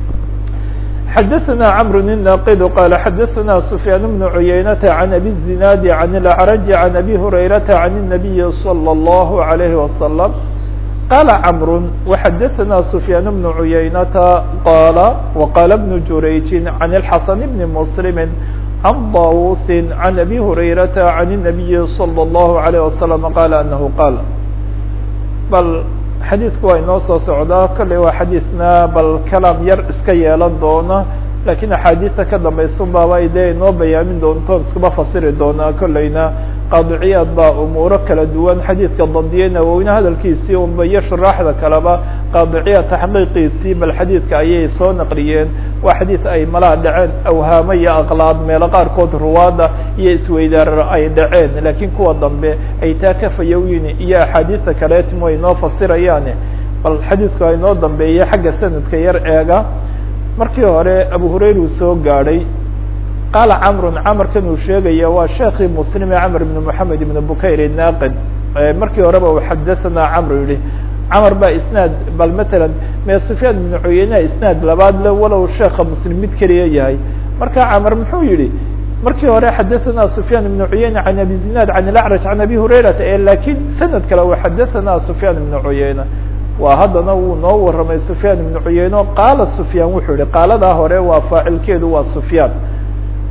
xadaثna cmr الناqd qال xadaثna سfyaan بن عuyaynة عan abi الزinaadi عan الأعrج عan abi هurayرaةa عan النabiyi slى الlه عalيه وsلم qala cmr وxadaثna سfyaan بن عuyaynةa qala وqala بن jurayji عan الxasن بn mسلm عan dawus عan abi هurayرaةa عan النabiyi slى الlه عalيه وsلم qala anhu qal bal xadiidku waa inoo soo socdaa kolley waa xadiidna bal kalaam yar iska yeelan doona lakiin axaadiista ka dambaysun baaba ay dee inoo bayaamin doonto iskuba fasiri doonaa kolleyna qaadiciyaad baa umuuro kala duwan xadiidka dandiye nawowine hadalkiisii unba iyo shuraaxda kaleba qaadiciyaad taxqiiqiisii bal xadiidka ayay soo naqliyeen waa xadiid ay malaa dhaceen awhaamo iyo aqlaad meelo qaarkood ruwaada iyo isweydaarar ay dhaceen laakiin kuwa dambe ay taa ka fayowyin iyo axaadiista kaleetimo ay noo fasirayaane bal xadiidku ay noo dambeeyey xagga sanadka yar eega markii hore abu hurayra uu soo gaadhay qaala camrun camarkan uu sheegaya waa sheekii muslime camr ibn moxamed ibn bukayr naaqid markii horeba uu xadathana camr yihi camar baa isnaad bal matalan mee sufyaan ibnu cuyeyneha isnaad labaad le walow sheeka muslim mid keliya yahay marka camar muxuu yihi markii hore xadathana sufyaan ibnu cuyeyne can abi zinaad can ilacraj can abi hurayrata e lakiin sanad kale uu xadathana sufyaan ibnu cuyeyne waa haddana wuu noo warramay sufyaan ibnu cuyeyne o qaala sufyaan wuxuu yihi qaaladaa hore waa faacilkeedu waa sufyaan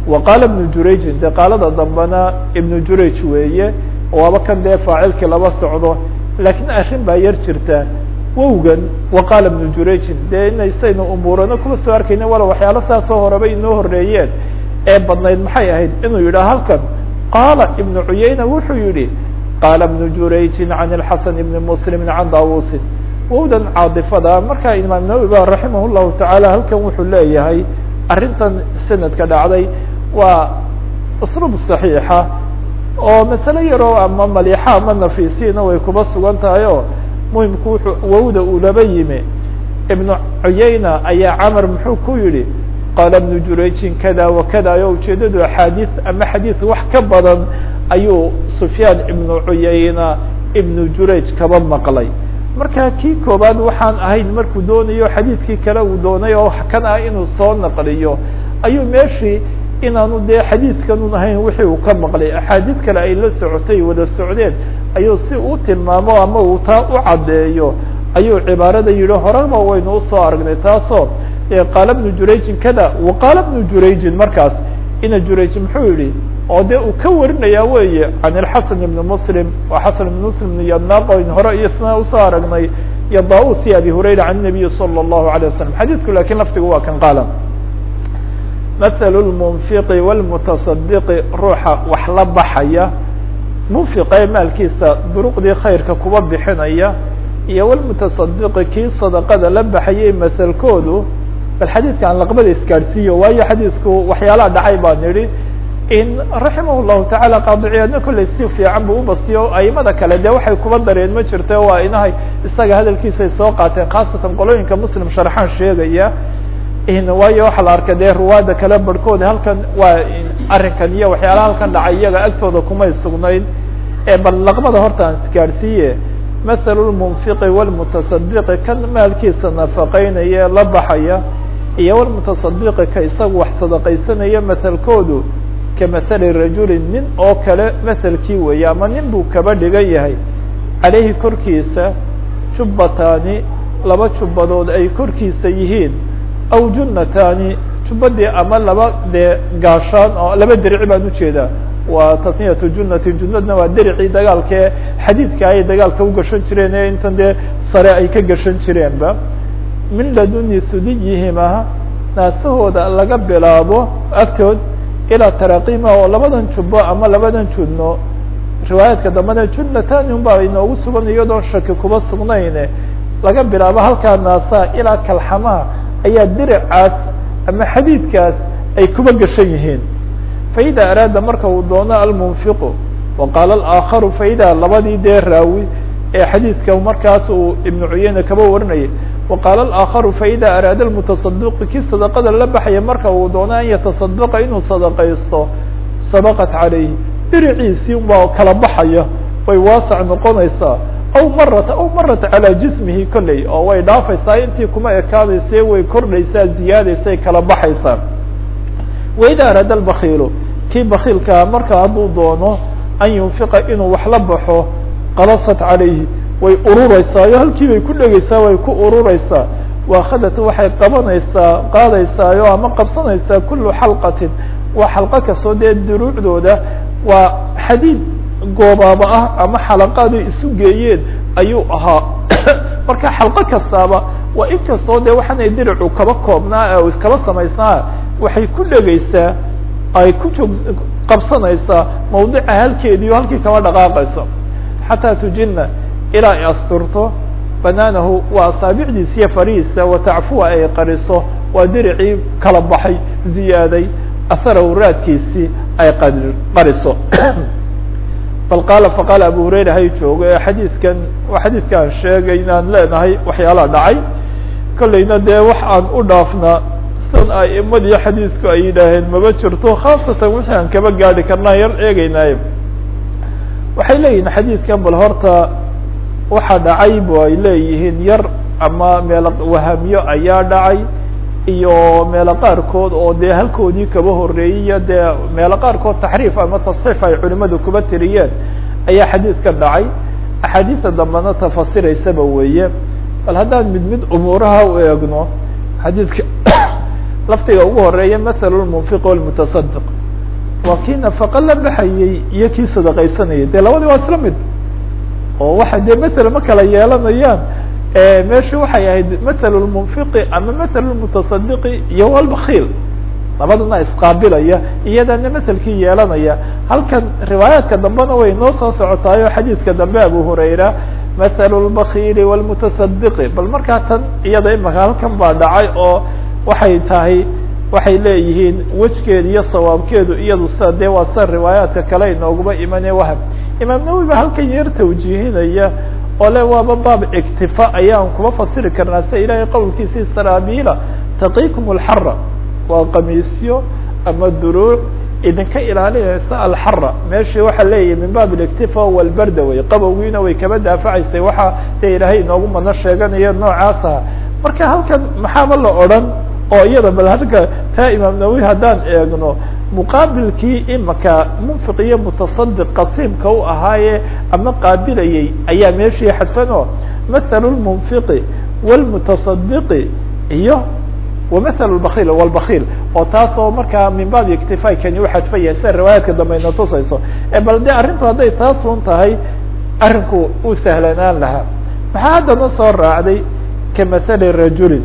wa qaala ibnu jurayjin dee qaalada dambena ibnu jurayj weeye waaba kan dee faacilkii laba socdo laakiin arrin baa yar jirta wowgan wa qaala ibnu jurayjin dee inaysaynu umuurano kuma soo arkayna wala waxyaalo saasoo horeba inoo horeeyeen ee badnayd maxay ahayd inuu yidhaha halkan qaala ibnu cuyayna wuxuu yihi qaala ibnu jurayjin can ilxasan ibni muslimin can daawusin wowdan caadifada markaa imaam nawowi ba raximah llahu tacaala halkan wuxuu leeyahay arrintan sanadka dhacday waa usluub saxiixa oo masale yaroo ama maliixa ama nafiisiina way kuba sugan tahay oo muhimku wuxuu wowda uu laba yimi ibnu cuyayna ayaa camar muxuu ku yihi qaala ibnu jurayjin kada wakada o ujeedadu axaadiis ama xadiis wax ka badan ayuu sufyaan ibnu cuyayna ibnu jurayj kaba maqlay marka kii koobaad waxaan ahayn markuu doonayo xadiidkii kale uu doonay oo kan ah inuu soo naqliyo ayuu meeshii inaanu dee xadiidkanun ahayn wixii uu ka maqlay axaadiid kale ay la socotay wada socdeen ayuu si u tilmaamo ama uu taa u caddeeyo ayuu cibaarada yihi horeba waynu usoo aragnay taasoo qaala bnu jurayjin kada wa qaala bnu jurayjin markaas ina jurayj muxuu yihi oo de uu ka warinaya weeye can ilxasan ibni muslim waa xasan ibn muslim ibn yadnaqo in hore iyo isna usoo aragnay iyo daus iyo abi hurayra can nabiyi salى الlahu alيه wasalam xadiidku lakin lafdigu waa kan qaala mathal lmunfiqi wاlmutasadiqi ruuxa wax la baxaya munfiqee maalkiisa duruqdii khayrka kuba bixinaya iyo wlmutasadiqi kii sadaqada la baxayay mahalkoodu bal xadiidka aan laqbada isgaadhsiiyo waayo xadiidku waxyaalaha dhacay baan idhi in raximah llahu tacaala qaadiciyaadna kollay si fiican buu ubastiyo aimada kale dee waxay kuba dareen ma jirto waa inahay isaga hadalkiisay soo qaateen khaasatan qolooyinka muslim sharxaan sheegaya waayo waxaa la arkay dee ruwaada kale barhkooda halkan waa arrinkan iyo waxyaalaha halkan dhacay iyaga agtooda kumay sugnayn bal laqbada horta aan isgaadhsiiye mathalu lmunfiqi wlmutasadiqi kan maalkiisa nafaqeynaya la baxaya iyo wlmutasadiqi ka isagu wax sadaqaysanaya mathalkoodu kamahali rajulin nin oo kale mahalkii weeye ama nin buu kaba dhigan yahay caleyhi korkiisa jubbataani laba jubbadood ay korkiisa yihiin aw junnataani jubbadii ama laba dee gaashaan oo laba derici baan ujeedaa waa tasniyatu junnatin junnadna waa dericii dagaalkae xadiidka ay dagaalka u gashan jireen ee intan dee sare ay ka gashan jireenba min laduni sudiyihima naasahooda laga bilaabo agtood ilaa taraqima oo labadan jubbo ama labadan judno riwaayaadka dambena junnatani un baa inoogu sugan iyadoon shaki kuba sugnayne laga bilaabo halkaa naasaha ilaa kalxamaha ayaa diricaas ama xadiidkaas ay kuba gashan yihiin faida araada marka uu doono almunfiqu wa qaala alآakharu faida labadii dee raawi ee xadiidka markaas uu ibnu cuyeyne kaba warinayay wa qaala alآakharu faida araada almutasadiqu kii sadaqada la baxaya marka uu doono an yatasadaqa inuu sadaqaysto sabaqat calayhi diriciisii unbaa kala baxaya way waasac noqonaysaa aw marat aw marat calaa jismihi kolley oo way dhaafaysaa intii kuma ekaadayse way kordhaysaa ziyaadaysay kala baxaysaa waida araada albakiilu kii bakiilkaa marka hadduu doono an yunfiqa inuu wax la baxo qalasat calayhi way urureysaa iyo halkii bay ku dhegeysaa way ku urureysaa waahadat waxay qabanaysaa qaadaysaayo ama qabsanaysaa kulu xalqatin waa xalqo kastoo dee duruucdooda waa xadiid goobaaba ah ama xalaqaad ay isu geeyeen ayuu ahaa marka xalqo kastaaba waa in kastoo dee waxaanay diricu kaba koobnaa o iskaba samaysnaa waxay ku dhegeysaa ay ku joog qabsanaysaa mawdica halkeedii o halkii kama dhaqaaqayso xataa tujina ilaa ay asturto banaanahu waa asaabicdiisa iyo farihiisa watacfuwa ay qariso waa diricii kala baxay ziyaaday aharahu raadkiisii ay qariso bal qaala faqaala abu hurayra hay joogo ee xadiidkan waa xadiidkaan sheegay inaan leenahay waxyaalaha dhacay kollayna dee wax aan u dhaafnaa san a'imadii xadiidku ay yidhaaheen maba jirto khaasatan wixii aan kaba gaadi karnaa yar eegeynaayo waxay leeyihin xadiidkan bal horta waxa dhacay bu ay leeyihiin yar ama meelo wahamyo ayaa dhacay iyo meelo qaarkood oo dee halkoodii kaba horeeyey dee meelo qaarkood taxriif ama tasxiif ay culimadu kuba tiriyeen ayaa xadiidka dhacay axaadiista dambena tafasiraysaba weeye bal haddaan mid mid umuuraha u eegno xadiidka laftiga ugu horeeya mahalu lmunfiq walmutasadiq waa kii nafaqo la baxayey iyo kii sadaqaysanayay dee labadii waa isla mid oo waxa dee matala ma kala yeelanayaan meeshu waxay ahayd mathal lmunfiqi ama mathal lmutasadiqi iyo walbakiil labadana isqaabilaya iyadana matelkii yeelanaya halkan riwaayaadka dambena way noo soo socotaayo xadiidka dambe abu hurayra mathalu lbakiili wlmutasadiqi bal markaa tan iyada imaka halkan baa dhacay oo waxay tahay waxay leeyihiin wejgeeda iyo sawaabkeedu iyadu sida dee waa sida riwaayaadka kale inooguma imane wahab imaam nawowi ba halkan yar tawjiihinaya oo le waaba baab iktifa ayaan kuma fasiri karnaa sida ilahay qowlkiisii saraabiila taqiikum alxara waa qamiisyo ama duruuc idinka ilaalinaysa alxara meeshii waxaa leeyahay min baab اliktifa walbarda wey qabowgiina way kaba daafacaysay waxa dee ilaahay inoogu mano sheeganaya noocaas aha marka halkan maxaaba la odran oo iyada bal halka taa imaam nawowi haddaan eegno muqaabilkii imaka munfiq iyo mutasadiq qasiimka u ahaaye ama qaabilayay ayaa meeshii xadfan oo mathalu lmunfiqi wاlmutasadiqi iyo wamathal bakil wlbakiil oo taas oo markaa min baab iktifaa kani uxadfan yahay sida riwaayaadka dambe ina tusayso bal de arrintu hadday taasun tahay arrinku uu sahlanaan lahaa maxaa haddana soo raacday kamathali rajulin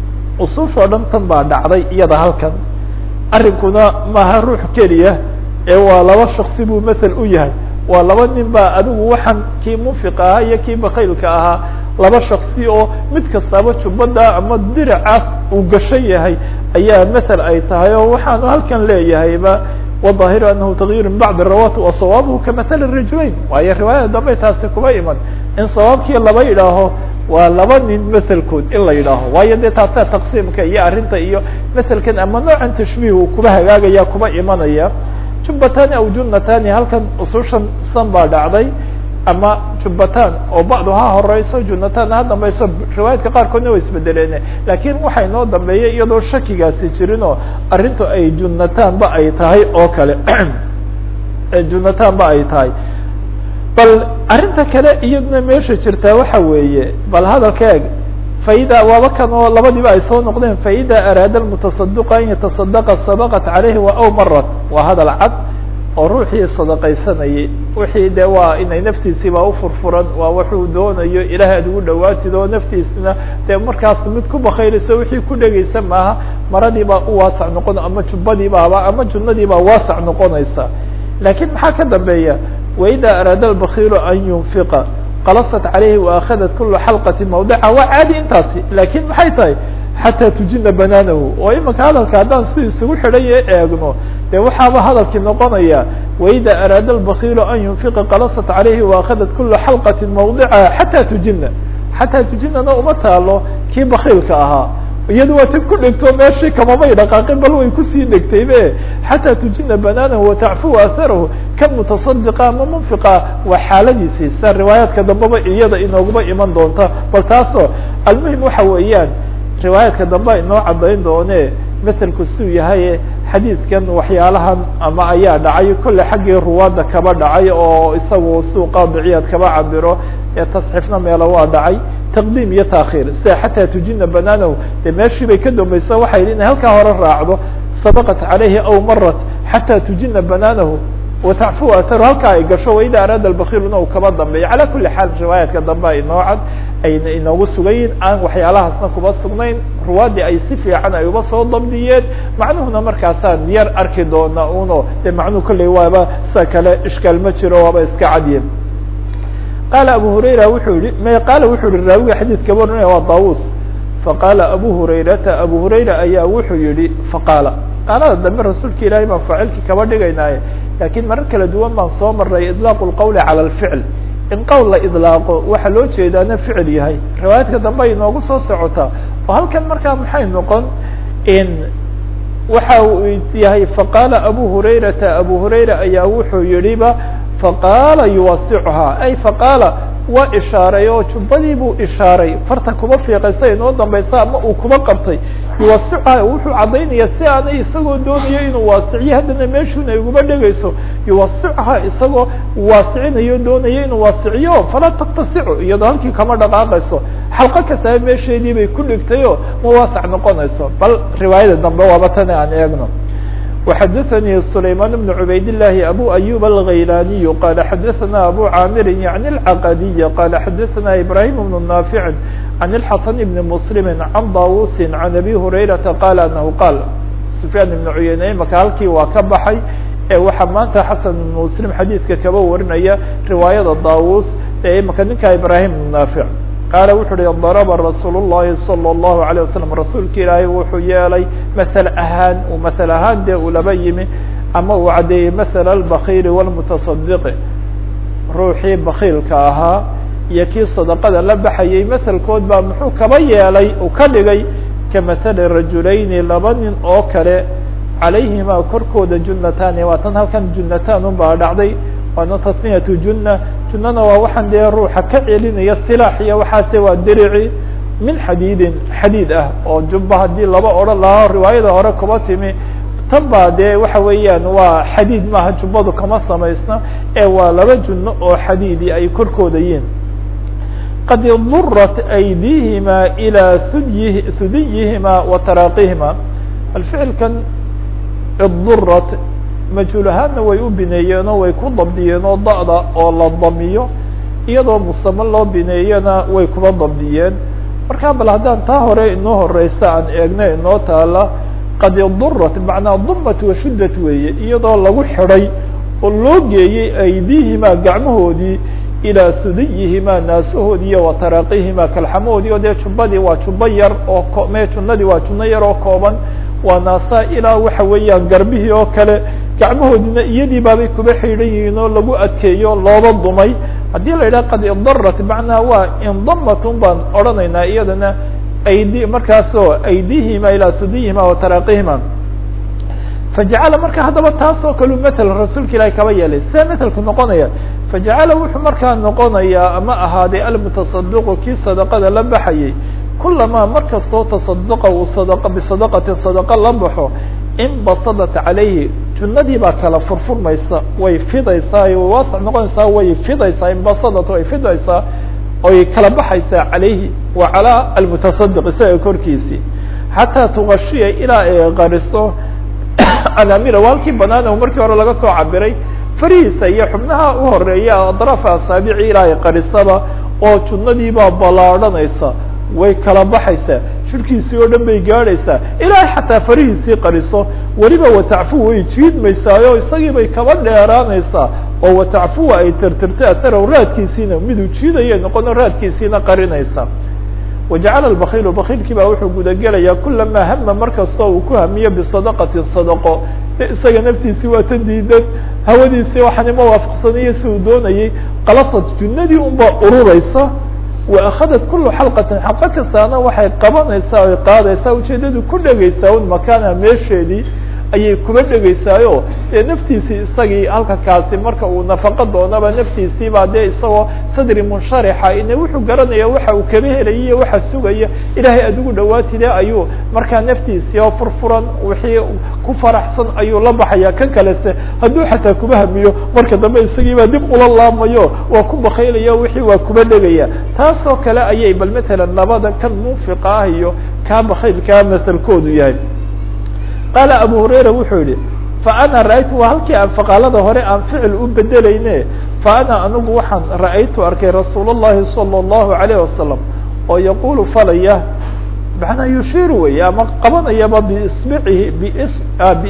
usuush oo dhan tan baa dhacday iyada halkan arrinkuna maaha ruux keliya ee waa laba shaksi buu mathel u yahay waa laba nin baa adigu waxaan kii munfiq ahaa iyo kii bakaylka ahaa laba shaksi oo mid kastaba jubbada ama diracaas uu gashan yahay ayaa mathel ay tahay oo waxaanu halkan leeyahayba wظahiru anahu tagyiru min bacdi rawat wa sawaabuhu kamathali rajulayn waayo riwaayada dambe taasi kuma iman in sawaabkii laba yidhaaho waa laba nin mathelkood in la yidhaaho waayo dee taasaa taqsiimka iyo arrinta iyo mathelkan ama noocan tashbiih uu kuba hagaagaya kuba imanaya jubbatani aw junatani halkan usushan san baa dhacday ama jubbatan oo bacdu ha horeyso junatan ha dambayso riwaayaadka qaarkoodna way isbedeleen lakin waxaa inoo dambeeyay iyadoo shakigaasi jirin oo arrintu ay junatan ba ay tahay oo kale junatan ba ay tahay bal arrinta kale iyaduna meesha jirtaa waxa weeye bal hadalka eeg faida waaba kan oo labadiiba ay soo noqdeen faida araada lmutasadiqu an yatasadaqa sabaqat caleyhi wa aw marat waa hadal cad oo ruuxii sadaqaysanayay wixii de waa inay naftiisiiba ufurfuran waa wuxuu doonayo ilahay ad ugu dhawaatid oo naftiisna dee markaas mid ku bakayrayso wixii ku dhegaysa maaha maradiibaa u waasac noqon ama jubbadiibaaba ama junadiibaa waasac noqonaysa lakin maxaa ka dambeeya waida araada albakilu an yunfiqa qalasat caleyhi waakhadat kula xalqati mawdica waa caadi intaasi lakin maxay tahay xataa tujina banaanahu oo imika hadalka haddaan si isugu xidhaya eegno dee waxaaba hadalkii noqonaya waida araada albakilu an yunfiqa qalasat caleyhi waakhadat kula xalqati mawdica xataa tujina xataa tujinana uma taalo kii bakiilka ahaa iyada waa tan ku dhegto meeshii kamamay dhaqaaqin bal way kusii dhegtaybe xataa tujina banaanahu watacfu atharahu kan mutasadiqa ama munfiqa waa xaaladiisii sa riwaayaadka dambeba iyada inooguma iman doonta bal taasoo almuhim waxa weeyaan riwaayaadka dambe inoo cadayn doone maselku suu yahay xadiidkan waxyaalahan ama ayaa dhacay kolle xaggii ruwaadda kaba dhacay oo isagu suu qaadiciyaad kaba cabiro ee tasxiifna meelo waa dhacay taqdiim iyo taakhiir sida xataa tujina banaanahu de meeshii bay ka dambaysa waxay yidhi inay halkaa hore raacdo sabaqat caleyhi aw marat xataa tujina banaanahu watacfu atharu halkaa ay gasho waida araada albakiluna uu kaba dambeeyo calaa kuli xaal riwaayaadka dambe inoo cad ayna inoogu sugayiin aan waxyaalahaasna kuba sugnayn ruwaadii ay si fiican ay uba soo dabdiyeen macnuhuna markaasaan yar arki doona uno de macnuhu kolley waaba sida kale ishkaal ma jiro waaba iska cadye qaala abu hurayra wuxuu yihi m qaala wuxuu yihi raawiga xadiidka warinaya waa daawus faqaala abu hurayrata abu hurayra ayaa wuxuu yihi faqaala qaalada dambe rasuulka ilaahay baan faacilkii kaba dhigaynaaye lakin marar kala duwan baan soo maray idlaaqu lqawli cala alficl in qowl la idlaaqo waxaa loo jeedaana ficil yahay riwaayaadka dambe ay inoogu soo socotaa oo halkan markaa maxay noqon in waxa uu yahay faqaala abu hurayrata abu hurayra ayaa wuxuu yihiba faqaala yuwasicuhaa ay faqaala waa ishaaray oo jubbadii buu ishaaray farta kuba fiiqay sa inoo dambaysa ama uu kuba qabtay yuwasicuhaa wuxuu caddaynaya si aanay isagoo doonayo inuu waasiciyo haddana meeshuuna ay uguma dhegayso yuwasicuhaa isagoo waasicinayo doonayo inuu waasiciyo falaa taktasicu iyadoo halkii kama dhaqaaqayso xalqo kastaba meesheedii bay ku dhigtay oo ma waasac noqonayso bal riwaayada dambe waaba tani aan eegno وxadثnي سليمان بن عbayd اللahi أbو أيوب الغيلاني qال xadثna أbو cاmr يعني العqدي qال xadثna إبراهيم بن نافع عن الحسن بن مسلم عن dاوuس عن أbي هريرةa qال أنه qال سفyان بن عyeyne maka halkii waa ka baxay ee waxaa maanta xaسن بن مسلم xadيidka kaba warinaya riwaayada dاوuس ee imaka ninka إبراهيم بن نافع qaala wuxu uhi darba rasuul الlahi salى الlahu عalيه wasalam rasuulka ilaahay wuxuu yeelay masel ahaan uu masel ahaan dee uu laba yimi ama uu caddeeyey masel اlbakiili wاlmutasadiqi ruuxii bakiilka ahaa iyo kii sadaqada la baxayay maselkood baa muxuu kaba yeelay uu ka dhigay ka masali rajulayni laba nin oo kale calayhima korkooda junatani waa tan halkan junatan unbaa dhacday waana tasniyatu junna junnana waa waxaan dee ruuxa ka celinaya silaax iyo waxaase waa derici min xadiidin xadiid ah oo jubba haddii laba odhan lahaa riwaayada hore kuba timi tan baa dee waxa weeyaan waa xadiid maaha jubbadu kama samaysna ee waa laba junno oo xadiidi ay korkooda yihiin qad durat aydihima ilaa sudyi sudiyihima wa taraaqihima alficilkan idurat majhuul ahaanna way u bineeyeen oo way ku dabdiyeen oo da'da oo la damiyo iyadoo musamo loo bineeyena way kuba dabdiyeen marka bal haddaan taa hore inoo horeysa aan eegna inoo taala qad durat macnaa dumat washuddat weeye iyadoo lagu xidhay oo loo geeyey aydiihima gacmahoodii ilaa sudiyihimaa naasahoodii iyo wataraaqihimaa kalxamahoodii oo dee jubbadii waa jubbo yar oo me junnadii waa junno yar oo kooban waa naasaa ilaa waxa weeyaan garbihii oo kale gacmahoodina iyadii baabay kuba xidhan yihiin oo lagu adkeeyo looba dumay haddii la yidhaha qad idarat macnaha waa indamatun baan odhanaynaa iyadana aidi markaasoo aydihima ilaa sudiyihima wataraaقihima fajacala marka haddaba taas oo kale mael rasuulka ilahi kaba yeelay see matelku noqonaya fajacala wuxuu markaa noqonayaa ama ahaaday almutasadiqu kii sadaqada la baxayay kulamaa mar kastoo taصadaqa uu sad bisadaqatin sadaqa la baxo inbasadat calayhi junnadii baa kala furfurmaysa way fidaysaa way waasac noqonaysaa way fidaysaa inbasadat way fidaysaa oy kala baxaysaa calayhi wa calaa almutasadiq isaga korkiisii xataa tugashiya ilaa ay qariso alaamira waalkii banaan o markii hore laga soo cabiray farihiisa iyo xubnaha u horeeya adraafa asaabici ilaa ay qarisaba oo junnadiibaa ballaadhanaysa way kala baxaysaa shirkiisii oo dhan bay gaadhaysaa ilaahay xataa farihiisii qariso weliba watacfu way jiidmaysaayo isagii bay kaba dheeraanaysaa oo watacfuwa ay tirtirto aharow raadkiisiina miduu jiidaya noqono raadkiisiina qarinaysa wajacala bakiilu bakiilkii baa wuxuu gudagelayaa kulamaa hama markastoo uu ku hamiyo bisadaqatin sadaqo de isaga naftiisii waa tan diidan hawadiisii waxaanima waafaqsanayo si uu doonayay qalasad junnadii unbaa ururaysa waakhadat kulu xalqatin xalqo kastaana waxay qabanaysaa oy qaadaysaa ujeedadu ku dhegaysaa un makaana meesheedii ayay kuba dhegaysaayo dee naftiisii isagii halka kaasi marka uu nafaqo doonaba naftiisii baa dee isagoo sadri munsharixa ine wuxuu garanaya waxa uu kaba helaya iyo waxa sugaya ilaahay adigu dhawaatide ayuu markaa naftiisii oo furfuran wixii ku faraxsan ayuu la baxaya kan kalese hadduu xataa kuba hamiyo marka dambe isagii baa dib ula laamayo waa ku bakaylaya wixii waa kuba dhegaya taasoo kale ayay bal matalan labada kan munfiqa ah iyo kaa bakaylkaa masalkoodu yahay qaala abu hurayra wuxuu yihi faana ra'aytu waa halkii aan faqaalada hore aan ficil u bedelayne faana anigu waxaan ra'aytu arkay rasuul الlahi salى الlahu عalayه wasalam oo yaqulu falaya manaa yushiru wey ama qabanayaba bisbicihi bis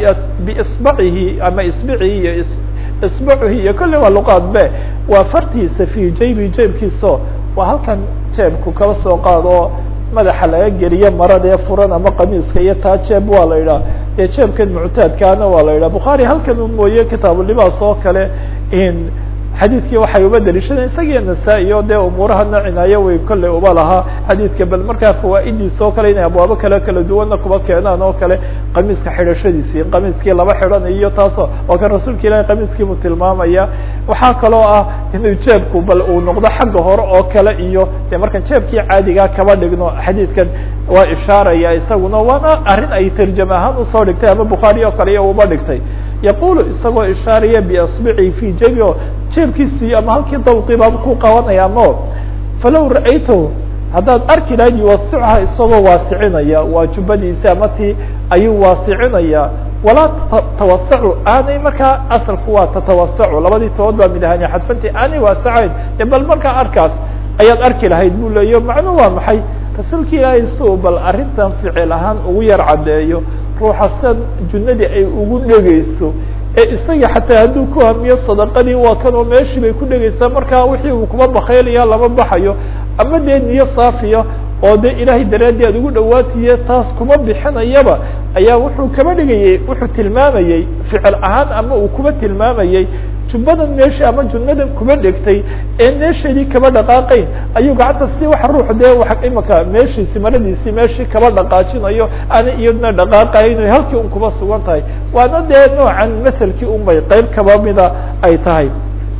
biisbacihi ama isbicihi iyo isbacihi iyo kolley waa luqaad be waa fartiisa fi jaybi jeebkiiso waa halkan jeebku kaba soo qaado madaxa laga geliyo maradee furan ama qamiiska iyo taa jeeb waa la yidhaha dee jeebkan muctaadkaana waa la yidhaha bukhaari halkan u mooye kitaabulibaas oo kale in xadiidkii waxay uba daliishadeen isagiyo nasaa-i o dee umuurahana cinaayo way kolley uba lahaa xadiidka bal markaa fawaa'idiisa oo kale inay abwaabo kale kala duwanna kuba keenaan oo kale qamiiska xidhashadiisii in qamiiskii laba xidhan iyo taasoo waa kan rasuulka ilahi qamiiskiibuu tilmaamaya waxaa kaloo ah inuu jeebku bal uu noqdo xagga hore oo kale iyo dee markaan jeebkii caadigaa kaba dhigno xadiidkan waa ishaaraya isaguna waana arrin ay tarjam ahaan usoo dhigtay ama bukhaari oo kale iyo uba dhigtay yaqulu isagoo ishaaraya biasbicihi fi jebi o jeebkiisii ama halkii dawqii baa ku qabanaya ama falow ra'aytahu haddaad arki lahayd yuwasicha isagoo waasicinaya waa jubbadiisi ama tii ayuu waasicinaya walaa tawasacu aanay markaa asalku waa tatawasacu labadii tobood baa mid ahani xadfanti aanay waasacayn e bal markaa arkaas ayaad arki lahayd bu leeyo macnuu waa maxay rasuulka ilaahay si uu bal arrintan ficil ahaan ugu yar caddeeyo ruuxa sidan junnadii ay ugu dhegeyso ee isaga xataa hadduu ku hamiyo sadaqadii waa kan oo meeshii bay ku dhegeysaa markaa wixii uu kuma bakaylaya lama baxayo ama dee niyo saafiya oo de ilaahay daraadii aad ugu dhawaatiye taas kuma bixinayaba ayaa wuxuu kaba dhigayey wuxuu tilmaamayey ficil ahaan ama uu kuba tilmaamayey jumbadan meesha ama junnadan kuba dhegtay ee meesheedii kaba dhaqaaqayn ayuu gacanta si wax ruux dee wa imaka meeshiisi maradiisii meeshii kaba dhaqaajinayo ana iyadna dhaqaaqayn o halkii un kuba sugan tahay waana dee noocan maselkii un bay qeyb kaba mida ay tahay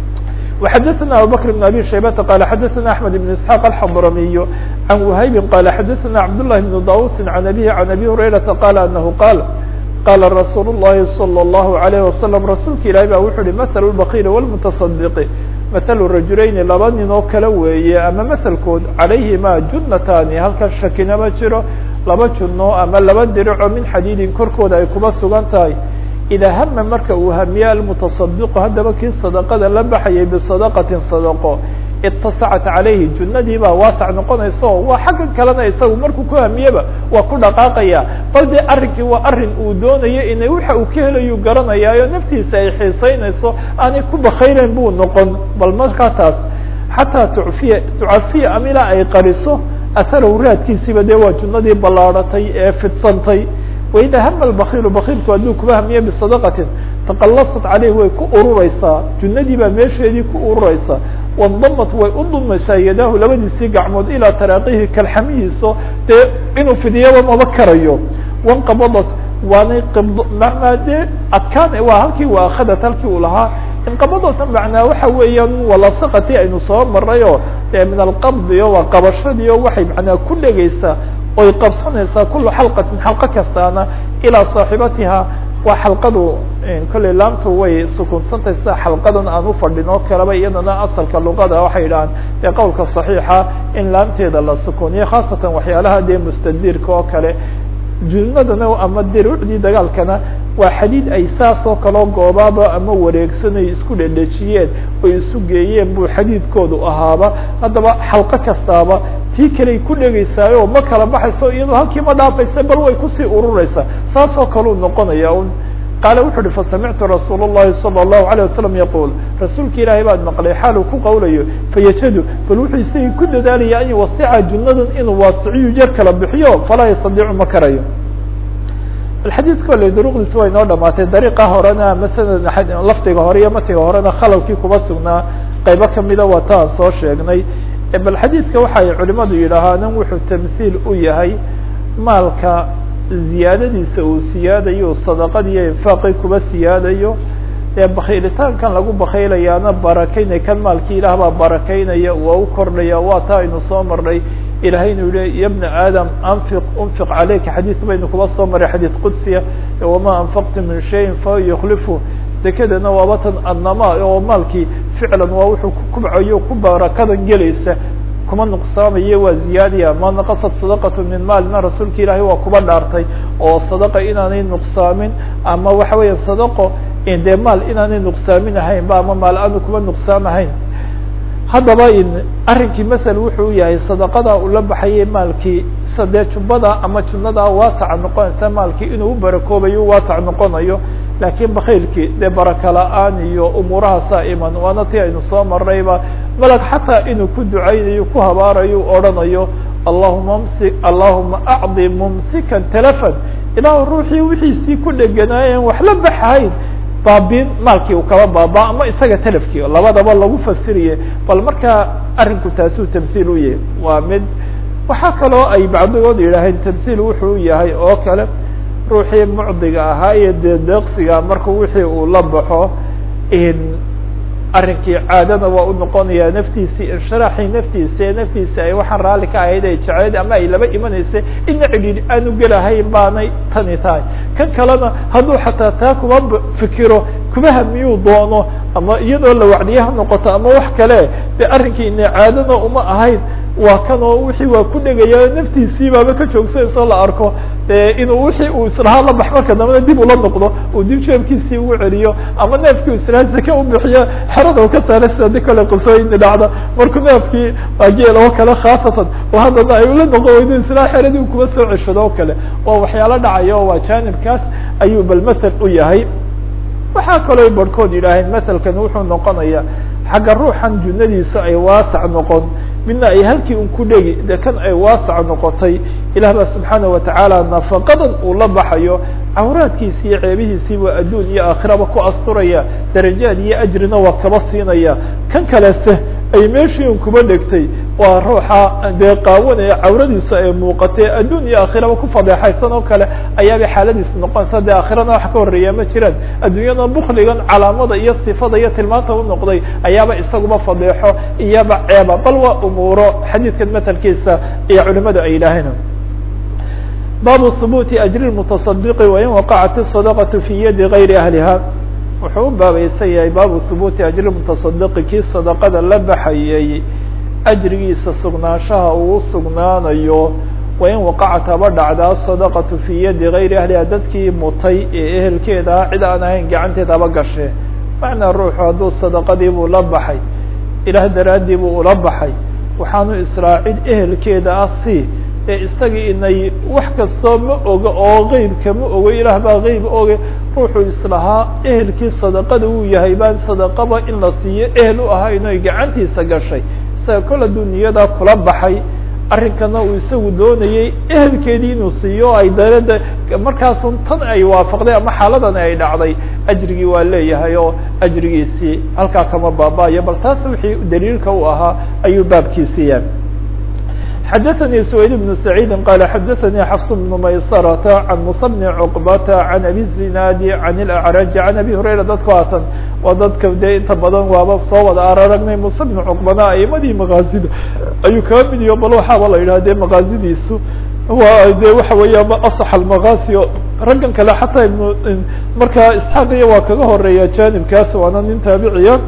وxdثna abubكر بن abي شhaybة qال xdثna أحمد بن اسحاq الحضرمي عن وhayb qال xdثna cبداللh بن dاوس عن أbيه عن أbي هريرةa qال أنه qال qال رsuuل اللhi صلى الله عليه وسلم rasuulka ilahi ba wuxu uhi mثل البkيل والمتصدق mثل رajuلayni laba nin oo kala weeye ama mثlkood عalayهima junatani halkan shakina ma jiro laba juno ama laba dirico min xadيidin korkooda ay kuba sugan tahay idaa hama marka uu hamiye almutasadiqu haddaba kii sadaqada la baxayay bisadaqatin sadaqo itasacat calayhi junnadii baa waasac noqonaysa oo waa xaggan kalena isagu markuu ku hamiyeba waa ku dhaqaaqaya bal dee arrinkii waa arrin uu doonayo inay waxa uu ka helayu garanayaayo naftiisa ay xiisaynayso aanay ku bakaylen buu noqon bal markaa taas xataa tufiya tucafiya ama ilaa ay qariso aharow raadkiisiiba dee waa junnadii ballaadhatay ee fidsantay waida hama lbakilu bakilku hadduu kuba hamiye bisadaqatin taqalasat caleyh way ku urureysaa junnadii baa meesheedii ku urureysaa wandamat way u dulmaysaa yadaahu labadiisii gacmood ilaa taraaqihi kalxamihiiso dee inuu fidiyaba maba karayo wanqabadat waanay qibdo macnaa dee adkaan waa halkii waa akhadat halkii uu lahaa inqabadata macnaa waxa weeyaan walasaqati aynu soo maray oo dee min alqabdi o waa qabashadii o waxay macnaa ku dhegeysaa oy qabsanaysaa kula xalqatin xalqo kastaana ilaa saaxibatiha waa xalqadu kolley laamtu way sukunsantahay sida xalqadan aan ufadhin oo kaleba iyadana asalka luqada waxay yidhahaan dee qowlka صaxiixa in laamteeda la sukuniyo khaasatan waxyaalaha dee mustadirka oo kale junadana ama diruucdii dagaalkana waa xadiid ay saas oo kaleo goobaaba ama wareegsanay isku dhedhejiyeen oy isu geeyeen buu xadiidkoodu ahaaba haddaba xalqo kastaaba tii kaley ku dhegeysaayo ma kala baxayso iyadoo halkii ma dhaafaysa bal way kusii urureysaa saas oo kaleu noqonaya un qaala wuxu uhi fasamictu rasuul الlahi salى الlahu عalيه wasalam yaqul rasuulka ilaahay baan maqlay xaaluu ku qawlayo fayajadu bal wuxuu isagii ku dadaalaya an yuwasica junadan inuu waasiciyu jer kala bixiyo falaa yastadiicu ma karayo xadiidka ole duruqdiisa way noo dhamaatay dariiqa horena ama sanad lafdiga hore iyo matiga horena khalawkii kuba sugnaa qaybo kamida waa ta aan soo sheegnay bal xadiidka waxay culimadu yidhaahaan wuxuu tamhiil u yahay maalka ziyaadadiisa uu siyaadayo sadaqadiiyo infaaqi kuba siyaadayo ee bakhaylitaankan lagu bakhaylayaana barakaynay kan maalkii ilaah baa barakaynaya waa u kordhaya waa taa aynu soo marnay ilahay inu yihi ya bna aadam anfiq unfiq caleyka xadiid baynu kuba soo maray xadiid qudsiya wama anfaqtu min shayin fa yukhlifu dekedana waaba tan adnama oo maalkii ficlan waa wuxuu ku kubcayo ku barakadan gelaysa kuma nuqsaamayo waa ziyaadiya ma naqasat sadaqatu min maalina rasuulka ilaahay waa kuba dhaartay oo sadaqa inaanay nuqsaamin ama waxa weeya sadaqo dee maal inaanay nuqsaamin ahayn ba ama maal aanu kuba nuqsaamahayn haddaba arrinkii masel wuxuu yahay sadaqada ula baxayay maalkii sadee jubbada ama junada waasaca noqonaysa maalkii inuu u barakoobayo u waasac noqonayo laakiin bakaylkii dee baraka la-aan iyo umuurahaasaa iman waana ti aynu soo marnayba malag xataa inuu ku ducaynayo ku habaarayo u odhanayo allahuma msi allahuma acdi mumsikan telefon ilaahu ruuxii wixiisii ku dheganaayeen wax la baxahayn baabin maalkii uu kaba baaba ama isaga telefkii labadaba lagu fasiriye bal markaa arrinku taasuu tamhiil u yahay waa mid waxaa kaloo ay bacdigood yidhaaheen tamhiil wuxuu yahay oo kale ruuxii mucdiga ahaa iyo dee deeqsiga markuu wixii uu la baxo arrinkii caadana waa u noqonaya naftiisii inshiraaxii naftiisa ee naftiisa ay waxaan raalli ka ahayd ay jecleed ama ay laba imanaysa ina cidhiidh aanu gelahayn baanay tani tahay kan kalena hadduu xataa taa kuma fikiro kuma hamiyuu doono ama iyadoo la wacdiye ha noqoto ama wax kale de arrinkii ina caadana uma ahayn waa kan oo wixii waa ku dhegaya naftiisii baaba ka joogsanayso la arko inuu wixii uu islahaa la bax marka dambena dib ula noqdo uu dib jeebkiisii ugu celiyo ama neefkii islaha zake u bixiyo xerada u ka saara sida di kale qisooyini dhacda markuu neefkii geel oo kale khaasatan oo haddana ay ula noqon weydo islaha xeradii u kuba soo ceshado o kale waa waxyaalo dhacayo waa jaanibkaas ayuu bal mathal u yahay waxaa kaloo barhkood yidhaaheen mathalkan wuxuu noqonaya xagga ruuxan junadiisa ay waasac noqon midna ay halkii un ku dhegi de kan ay waasac noqotay ilah ba subxaana watacaala nafaqadan uu la baxayo cawraadkiisi iyo ceebihiisii waa adduun iyo aakhiraba ku asturaya darajaad iyo ajrina waa kaba siinaya kan kalese ay meeshii un kuba dhegtay waa ruuxa dee qaawanaya cawradiisu ay muuqatee adduun iyo aakhiraba ku fadeexaysan oo kale ayaabay xaaladiisu noqonaysa dee aakhirana wax ka horeeya ma jiraan adduunyada bukligan calaamada iyo sifada iyo tilmaanta u noqday ayaaba isaguba fadeexo iyaba ceeba bal waa umuuro xadiidkan matalkiisa iyo culimadu ay yidhaaheen baabu hubuuti ajri mutaصadiqi wain waqacat الsadaqaةu fi yadi gayri ahliha wuxuu u baabaysan yahay baabu hubuuti ajri mutasadiqi kii sadaqada la baxayay ajrigiisa sugnaanshaha uu sugnaanayo wain waqacat haba dhacdaa sadaqatu fii yadi gayri ahliha dadkii mutay ee ehelkeeda cid aan ahayn gacanteed haba gashe macnaa ruuxu hadduu sadaqadii buu la baxay ilaah daraaddii buu ula baxay waxaanu israacid ehelkeeda ah si ee isagii inay wax kastoo ma oga oo qeybka ma ogo ilaah baa qeyb oge ruuxuu islahaa ehelkii sadaqada uu yahay baan sadaqaba in la siiyo ehel u ahaa inay gacantiisa gashay isaga kol hadduu niyadaa kula baxay arrinkana uu isagu doonayey ehelkeedii inuu siiyo ay darada markaasun tan ay waafaqday ama xaaladan ay dhacday ajrigii waa leeyahay oo ajrigiisii halkaa kama baaba'ayo bal taas wixii daliilka u ahaa ayuu baabkiisiiya xdثnي سويد بن سعيد قال xdثnي xفص بن مyسرة عن مص بن عقبة عن أbي الزناad عن الأعرج عن أbي هريرة dadku haatan waa dadka de inta badan waaba soo wada araragnay مص بن cقبana aimadii مغاazida ayuu kaga mid yaho bal waxaaba la yidhah de مغاazidiisu wa de waxa weeya aصح المغاzi raggan kale xataa ibn markaa isحاqiya waa kaga horeeya janibkaas waana nin taabiciya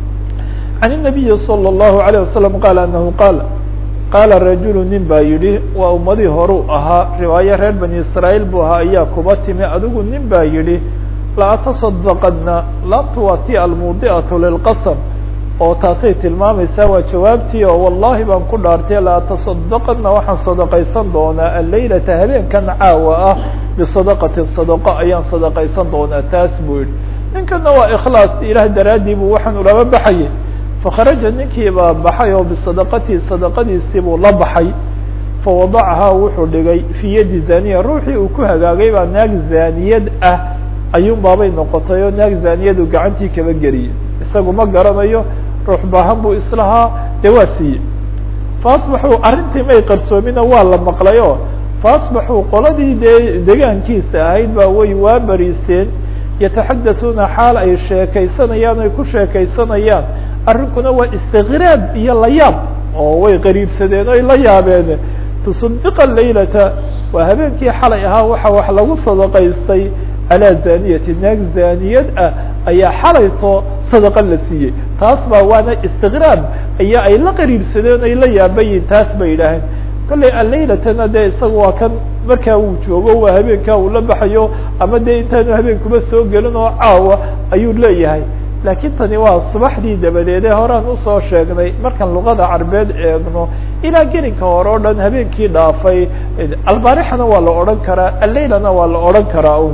عن النبي صلى الله عليه وسلم قال أنه قال qaala rajulu nin baa yidhi waa ummadii horuu ahaa riwaayo reer bani israaيil buu ahaa ayaa kuba timi adigu nin baa yidhi la ataصadaqadna laabtu waa ti almudi'aةu lilqasm oo taasay tilmaamaysaa waa jawaabtii oo wallahi baan ku dhaartay la ataصadaqadna waxaan sadaqaysan doonaa alleylata habeenkan caawa ah bisadaqati sadaqo ayaan sadaqaysan doonaa taas buu yihi ninkana waa ikhlaas ilaah daraaddii buu waxaan ulaba baxayay fakharaja ninkii baa baxay oo bisadaqatihi sadaqadiisii buu la baxay fawadacahaa wuxuu dhigay fii yadi zaniya ruuxii uu ku hagaagay baa naag zaaniyad ah ayuun baabay noqotay oo naag zaaniyadu gacantii kaba geliyay isagu ma garanayo ruux baahan buu islahaa dee waa siiyey faasbaxuu arrintii may qarsoomina waa la maqlay oo faasbaxuu qoladii dee degaankiisa ahayd baa way waa bariisteen yataxadasuuna xaal ay sheekaysanayaan ay ku sheekaysanayaan arrinkuna waa istikraab iyo layaab oo way qariibsadeen oy la yaabeen tusadiqa laylata waa habeenkii xalay ahaa waxa wax lagu sadaqaystay calaa zaniyati naag zaaniyad ah ayaa xalayto sadaqa la siiyey taas baa waana istikraab aya ay la qariibsadeen ay la yaabayiin taas bay yidhaaheen kollay allaylatana dee isaga waa kan markaa uu joogo waa habeenkaa uu la baxayo ama dee intaanu habeenkuba soo gelin oo caawa ayuu leeyahay laakiin tani waa subaxdii dabadeede horaan usoo sheegnay markaan luqada carbeed eegno ilaa gelinka hore o dhan habeenkii dhaafay albaarixana waa la odhan karaa alleylana waa la odhan karaa un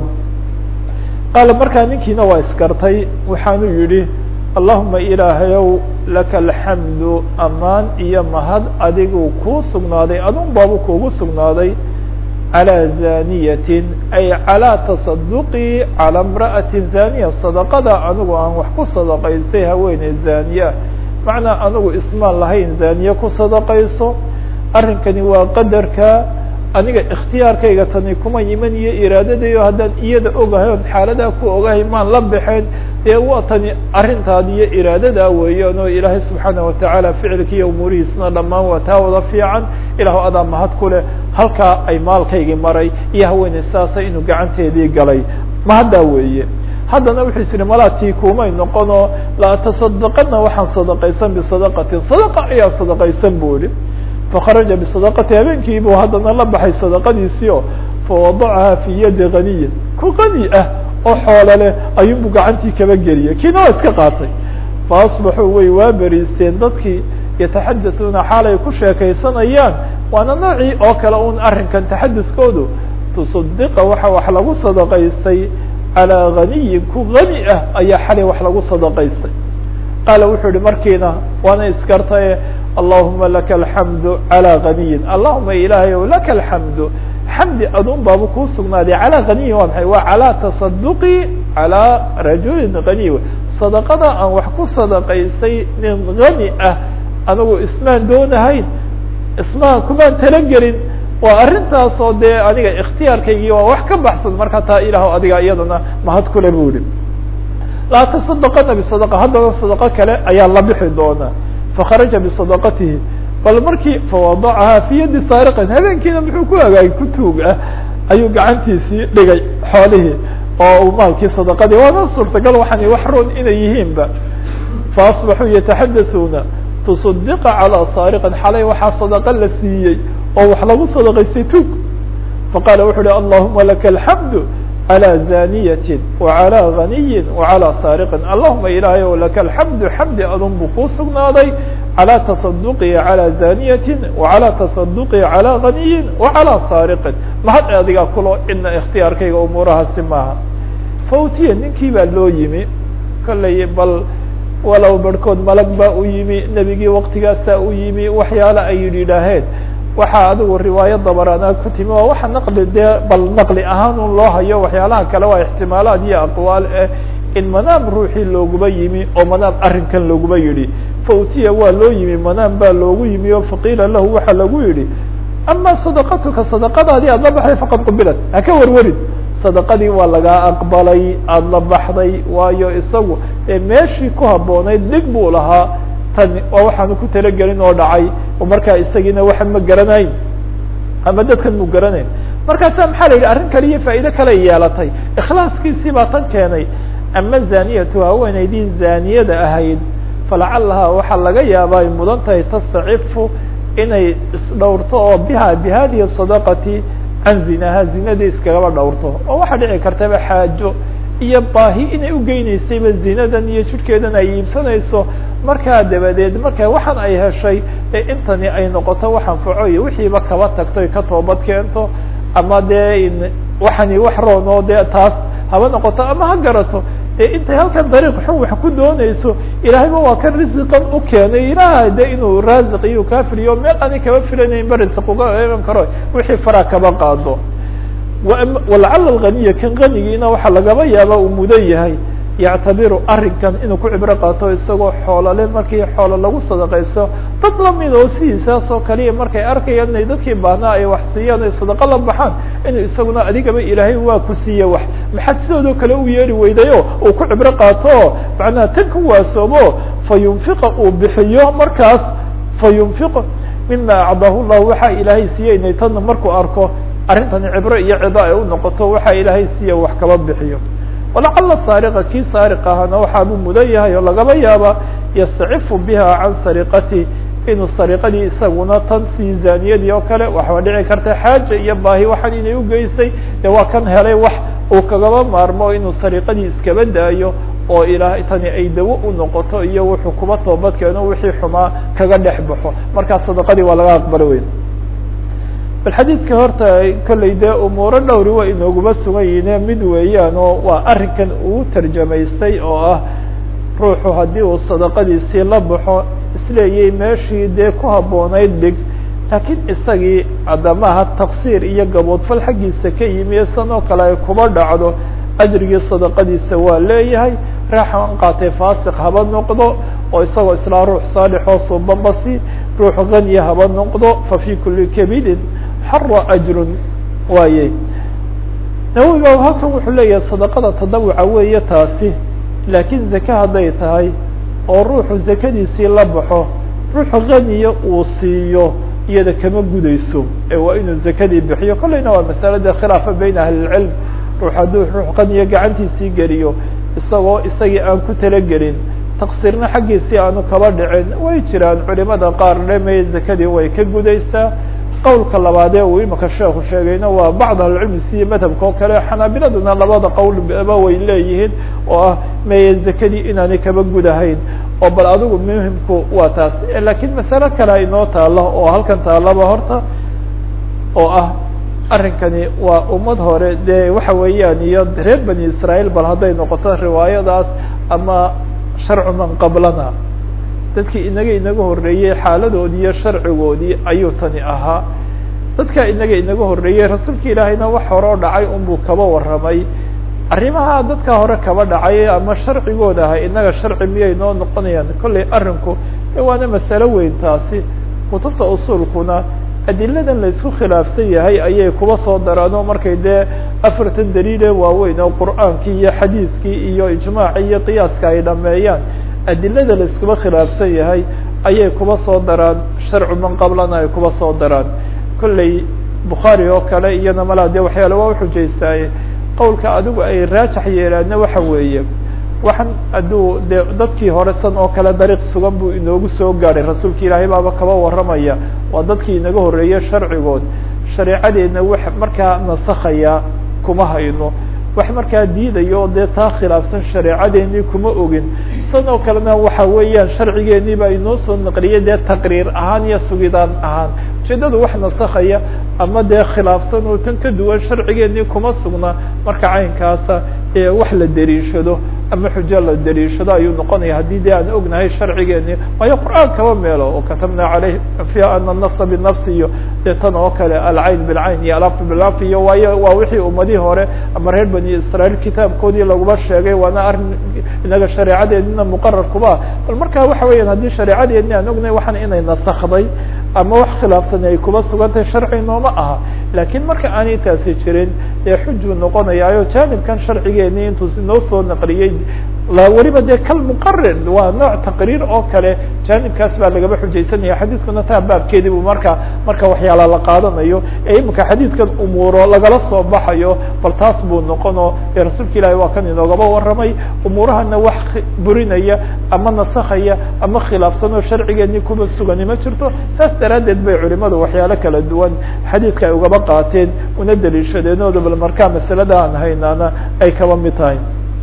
qaala markaa ninkiina waa iskartay waxaanu yidhi allahuma ilaahayow laka alxamdu amaan iyo mahad adigu kuu sugnaaday adun baabu kuugu sugnaaday calى zaniyatin ay calى tasaduqii calى imra'ati zaniya sadaqada anigu aan wax ku sadaqaystay haweeney zaniya macnaa anigu ismaan lahayn zaniye ku sadaqayso arrinkani waa qadarka aniga ikhtiyaarkayga tani kuma iman iyo iraadadayo haddaan iyada ogahay oon xaaladaa ku ogahay maan la baxeen dee waa tani arrintaadi iyo iraadadaa weeyaan oo ilaahay subxaana watacaala ficilki iyo umuurihiisna dhammaan waa taa wada fiican ilahu adaa mahad ku leh halkaa ay maalkaygii maray iyo haweeney saasa inuu gacanteedii galay mahaddaa weeye haddana wuxuu is ihi malaatii kumay noqonoo la atasadaqadna waxaan sadaqaysan bisadaqatin sadaqa ayaa sadaqaysan bu ihi fakharaja bisadaqati habeenkii buu haddana la baxay sadaqadiisii o fawadacaha fi yadi ganiyin ku qani ah oo xoolo leh ayuunbu gacantii kaba geliyay kiina waa iska qaatay faasbaxuu way waa beriisteen dadkii yataxadatuuna xaalay ku sheekaysanayaan waana noocii oo kale un arrinkan taxaduskoodu tusadiqa waxa wax lagu sadaqaystay calaa ganiyin ku gani ah ayaa xalay wax lagu sadaqaystay qaala wuxuu yihi markiina waana iskartaye allahuma laka alxamdu calaa ganiyin allahuma ilaahay ow laka alxamdu xamdi adun baaba kuu sugnaaday calaa ganiyin waa maxay waa calaa tasaduqi calaa rajulin ganiy sadaqada aan wax ku sadaqaystay nin gani ah anigu ismaan doonahayn ismaan kumaan talagelin waa arrintaas oo dee aniga ikhtiyaarkaygii waa wax ka baxsan marka taa ilaah adiga iyadana mahad kule bu ihi laa tasadaqana bisadaqa haddana sadaqo kale ayaa la bixi doonaa fakharaja bisadaqatihi bal markii fawadacahaa fi yadi saariqin habeenkiina muxuu ku hagaagay ku tuug ah ayuu gacantiisii dhigay xoolihii oo uu maalkii sadaqadii waana suurtagal waxaan wax roon inay yihiinba faasbaxuu yataxadasuuna tusadiqa calaa saariqin xalay waxaa sadaqa la siiyey oo wax lagu sadaqaystay tuug faqaala wuxu uhi allahuma laka alxamdu calى zaniyatin wacalى ganiyin wacalى saariqin allahuma ilaahay o laka alxamdu xamdi adun buu kuu sugnaaday calى tasaduqi calى zaniyatin wacalى tasaduqi calى ganiyin wacalى saariqin mahad adigaa kulo ina ikhtiyaarkayga umuurahaasi maaha fautiya ninkii baa loo yimi kollay bal walow barhkood malag baa u yimi nebigii waktigaasaa u yimi waxyaala ay yidhaaheen waxaa adigu riwaayo dabaraana ku timi waa waxa naqli dee bal naqli ahaan un loo hayo waxyaalaha kale waa ixtimaalaad iyo aqwaal eh in manaam ruuxii looguba yimi oo manaam arrinkan looguba yidhi fautiya waa loo yimi manaam baa loogu yimi oo faqiila lahu waxaa lagu yidhi ama sadaqatuka sadaqadaadii aada la baxday faqad qubilat haka warwarin sadaqadii waa lagaa aqbalay aada la baxday waayo isagu ee meeshii ku habboonayd dhig buu lahaa tan waa waxaanu ku talagelin oo dhacay oo markaa isagiina waxa ma garanayn ama dadkan mu garanayn markaasa maxaa la yidhi arrin kale iyo faa'iide kale yeelatay ikhlaaskiisii baa tan keenay ama zaniyatu haweenaydii zaniyada ahayd falacalahaa waxaa laga yaabaa ay mudan tahay tastacifu inay isdhowrto oo biha bihadihi sadaqati can zinaha zinadii iskagaba dhowrto oo waxaa dhici kartaba xaajo iyo baahi inay ugeyneysayba zinadan iyo jidhkeedan ay iibsanayso markaa dabadeed marka waxaan ay heshay ee intani ay noqoto wax anfaco iyo wixiiba kaba tagto ay ka toobad keento ama dee waxani wax roon oo dee taas haba noqoto ama ha garato ee intay halkan dariiq xun wax ku doonayso ilaahayba waa kan risiqan u keenay ilaah de inuu raasiq iyo kafiriyo meel ani kaba filanaynba risiq uga eegan karo wixii faraa kaba qaado walacala alganiya kan ganigiina waxaa lagaba yaaba uu mudan yahay yactabiru arrinkan inuu ku cibro qaato isagoo xoolole markii xoolo lagu sadaqaysto dad lamid oo sidiisaas oo kaliya markay arkayaan inay dadkii baahnaa ay wax siiyaan ay sadaqo la baxaan inuu isaguna adigaba ilaahay waa ku siiye wax maxaad sidoodoo kale u yeeri weydayo uu ku cibro qaato macnaha tan ku waasoobo fa yunfiqa uu bixiyo markaas fa yunfiq mima acdaahu llahu waxaa ilaahay siiyey inay tanna markuu arko arrintani cibro iyo cido ay u noqoto waxaa ilaahay siiya wax kaba bixiyo walacala saariqa kii saariq ahana waxaabuu mudan yahay oo lagaba yaaba yastacifu biha can sariqati inuu sariqadii isaguna tan sii zaniyadii oo kale waxaa dhici karta xaaja iyo baahi waxaan inay ugeysay dee waa kan helay wax uu kagaba maarmo inuu sariqadii iskaba daayo oo ilaah tani ay dawo u noqoto iyo wuxuu kuba toobadkeeno wixii xumaa kaga dhex baxo markaa sadaqadii waa laga aqbalo weyn bal xadiidka horta kollay dee umuuro dhowri waa inooguma sugan yihiine mid weeyaan oo waa arrinkan uu tarjamaystay oo ah ruuxu haddii uu sadaqadiisii la baxo isleeyay meeshii dee ku habboonayd dhig laakiin isagii adamaha taqsiir iyo gaboodfal xaggiisa ka yimi san oo kale ay kuba dhacdo ajrigii sadaqadiisa waa leeyahay raaxan qaatay faasiq haba noqdo oo isagoo islaa ruux saalixoo subabasi ruux haniya haba noqdo fa fi kuli kabidin xara ajrun waaye nawowiga halkan wuxuu leeyahay sadaqada tadawuca weeye taasi laakiin zake hadday tahay oo ruuxu zakadiisii la baxo ruuxu haniya uu siiyo iyada kama gudayso ee waa inuu zakadii bixiyo kolleyna waa masalada khilaafa bayna ahli lcilm ruux hadduu ruux haniya gacantiisii geliyo isagoo isagii aan ku talagelin taqsiirna xaggiisii aanu kaba dhicin way jiraan culimada qaar dheme zakadii way ka gudaysaa qowlka labaadee uu imika sheekhu sheegayna waa bacd ahlicilmi siyo madhabka oo kale xanaabiladuna labada qowlba way leeyihiin oo ah meye zakadii inaanay kaba gudahayn oo bal adigu muhimku waa taas lakiin masalo kale inoo taalo oo halkan taalaba horta oo ah arrinkani waa ummad hore dee waxa weeyaan iyo reer bani israaeil bal hadday noqoto riwaayadaas ama sharcu man qablana dadkii inaga inaga horreeyey xaaladoodii iyo sharcigoodii ayuu tani ahaa dadka inaga inaga horreeyey rasuulka ilaahayna wax hore oo dhacay unbuu kaba warramay arrimaha dadka hore kaba dhacay ama sharcigooda aha inaga sharci miyay noo noqonayaan kollay arrinku waana masalo weyn taasi kutubta usuulkuna adiladan la isku khilaafsan yahay ayay kuba soo daraano markay dee afartan daliile waaweyn oo qur'aankii iyo xadiidkii iyo ijmaaci iyo qiyaaska ay dhameeyaan adilada la iskuba khilaafsan yahay ayay kuba soo daraan sharcu man qablana ay kuba soo daraan kolley bukhaari oo kale iyana malaa dee waxyaale waa uxujaystaaye qowlka adigu ay raajax yeelaana waxa weeye waxaan hadduu de dadkii hore san oo kale dariiq sugan buu inoogu soo gaadhay rasuulka ilaahay baaba kaba warramaya waa dadkii inaga horreeyey sharcigood shareecadeedna wax markaa nasakhaya kuma hayno wax markaa diidayo o dee taa khilaafsan shareecadeenii kuma ogin san oo kalena waxa weeyaan sharcigeenii baa inoo soo naqliyay dee taqriir ahaan iyo sugidaan ahaan ujeedadu wax nasakhaya ama dee khilaafsan oo tan ka duwan sharcigeenii kuma sugna marka caynkaasa ee wax la deriishado ama xujo la deriishado ayuu noqonaya haddii dee aan ognahay sharcigeenii waayo qur'aan kaba meelo oo katabna caleyh fiha ana nafsa binafsi iyo dee tan oo kale alcayn bilcayn iyo alaf bilaf iyo waayo waa wixii ummadihii hore ama reer bani israaeil kitaabkoodii laguma sheegay waana arrin inaga shareecadeedina muqarar kuba bal marka waxa weeyaan haddii shareecadeedni aan ognahay waxaan inay nasakday ama wax khilaafsan ay kuba sugantahay sharci nooma aha lakiin marka aanay taasi jirin ee xujuu noqonayaayo jaanibkan sharcigeeni intuu inoo soo naqliyey weliba dee kal muqarir waa nooc taqriir oo kale jaanibkaas baa lagaba xujaysanaya xadiidkuna taa baabkeedii bu marka marka waxyaala la qaadanayo ee imika xadiidkan umuuro lagala soo baxayo bal taas buu noqono ee rasuulka ilahi waa kan inoogaba warramay umuurahana wax burinaya ama nasakhaya ama khilaafsan oo sharcigeeni kuba sugani ma jirto saas daraaddeed bay culimadu waxyaalo kala duwan xadiidka ay ugaba qaateen una daliishadeen oo bal markaa masalada aan haynaana ay kaba mid tahay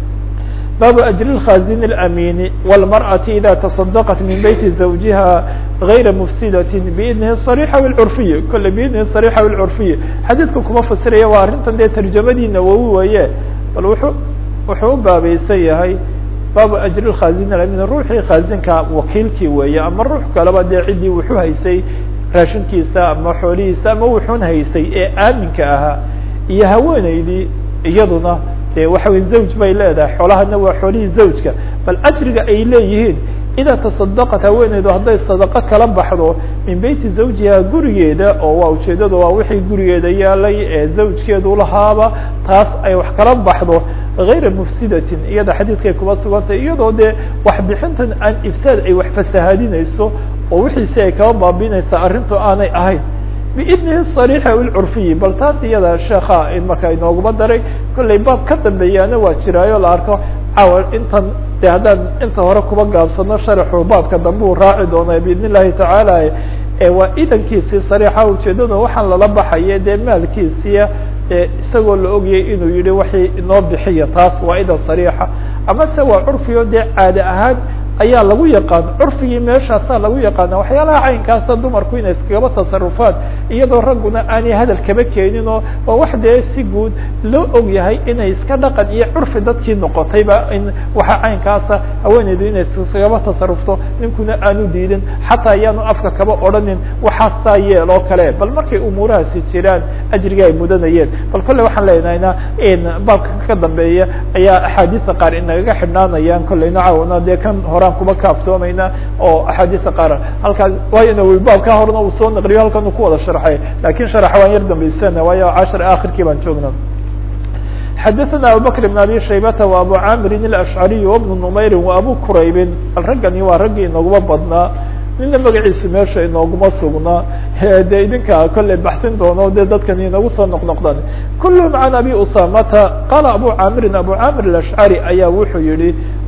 bab أجر الkhازن الأمين والمرأة إذا تصدقت من بيت زوجها غير مفسدة بإذنه الصريحة والعرفية kole بإذنه الصريحة والعرفية xadيثka kuma fasiraya waa arrintan dee ترجamadii nawowi waye bal wuxuu wuxuu u baabaysan yahay baabu أجر الkhازن الأمين ruuxii khaazinka wakiilkii weeye ama ruux kaleba dee ciddii wuxuu haysay raashinkiisa ama xoolihiisa ama wuxuun haysay ee aaminka ahaa iyo haweeneydii iyaduna de waxa wey zawj bay leedahay xoolahana waa xoolihii zawjka bal ajriga ay leeyihiin idaa tasadaqat haweeneydu hadday sadaqo kala baxdo min beyti zawjiha gurigeeda oo waa ujeedada waa wixii gurigeeda yaalay ee zawjkeedu lahaaba taas ay wax kala baxdo gayra mufsidatin iyada xadiidkay kuba sugantay iyadoo dee waxbixintan aan ifsaad ay wax fasahaadinayso oo wixiisi ay kaba baabinaysa arrintu aanay ahayn biidnihi صariixi aw ilcurfiyi bal taas iyada sheeka marka inooguma daray kollay baab ka dambeeyaana waa jiraayo la arko cawa intan de haddaan inta hore kuba gaabsano sharaxu baabka dambe uu raaci doona biidn illahi tacaala waa idankiisii sariixa ujeedada waxaan lala baxaya dee maalkiisiya isagoo la ogayay inuu yihi waxay inoo bixiya taas waa idan sariixa ama se waa curfiyo dee caade ahaan ayaa lagu yaqaan curfigii meeshaasaa lagu yaqaana waxyaalaha caynkaasa dumarku inay iskagaba tasarufaan iyadoo ragguna aanay hadal kaba keenin oo waa wax dee si guud loo og yahay inay iska dhaqan iyo curfi dadkii noqotayba in waxa caynkaasa haweeneydu inay iskagaba tasarufto ninkuna aanu diidin xataa ayaanu afka kaba odhanin waxaasaa yeel oo kale bal markay umuurahaasi jiraan ajriga ay mudanayeen bal kolle waxaan leenahayna baabka ka dambeeya ayaa axaadiisa qaar inagaga xidhnaanayaan kolleyna caawna dee kan horaan kuba kaaftoomayna oo axaadiisa qaar halkaas waayona baabka horena uu soo naqliyo halkan uu ku wada sharxay lakin sharaxa waan yar dambaysana waayo cashar akhirkii baan joogna xadaثna abubakr بn abi shaybata wa abu camirin الashcariy وbnu numayri wa abu quraybin bal raggani waa raggii inaguma badnaa nina magaciisu meesha inooguma sugnaa de idinka kolley baxsin doono de dadkan inagu soo noqnoqdan kulhm can abi usamata qala abu camirin abu camir الashcari ayaa wuxuu yihi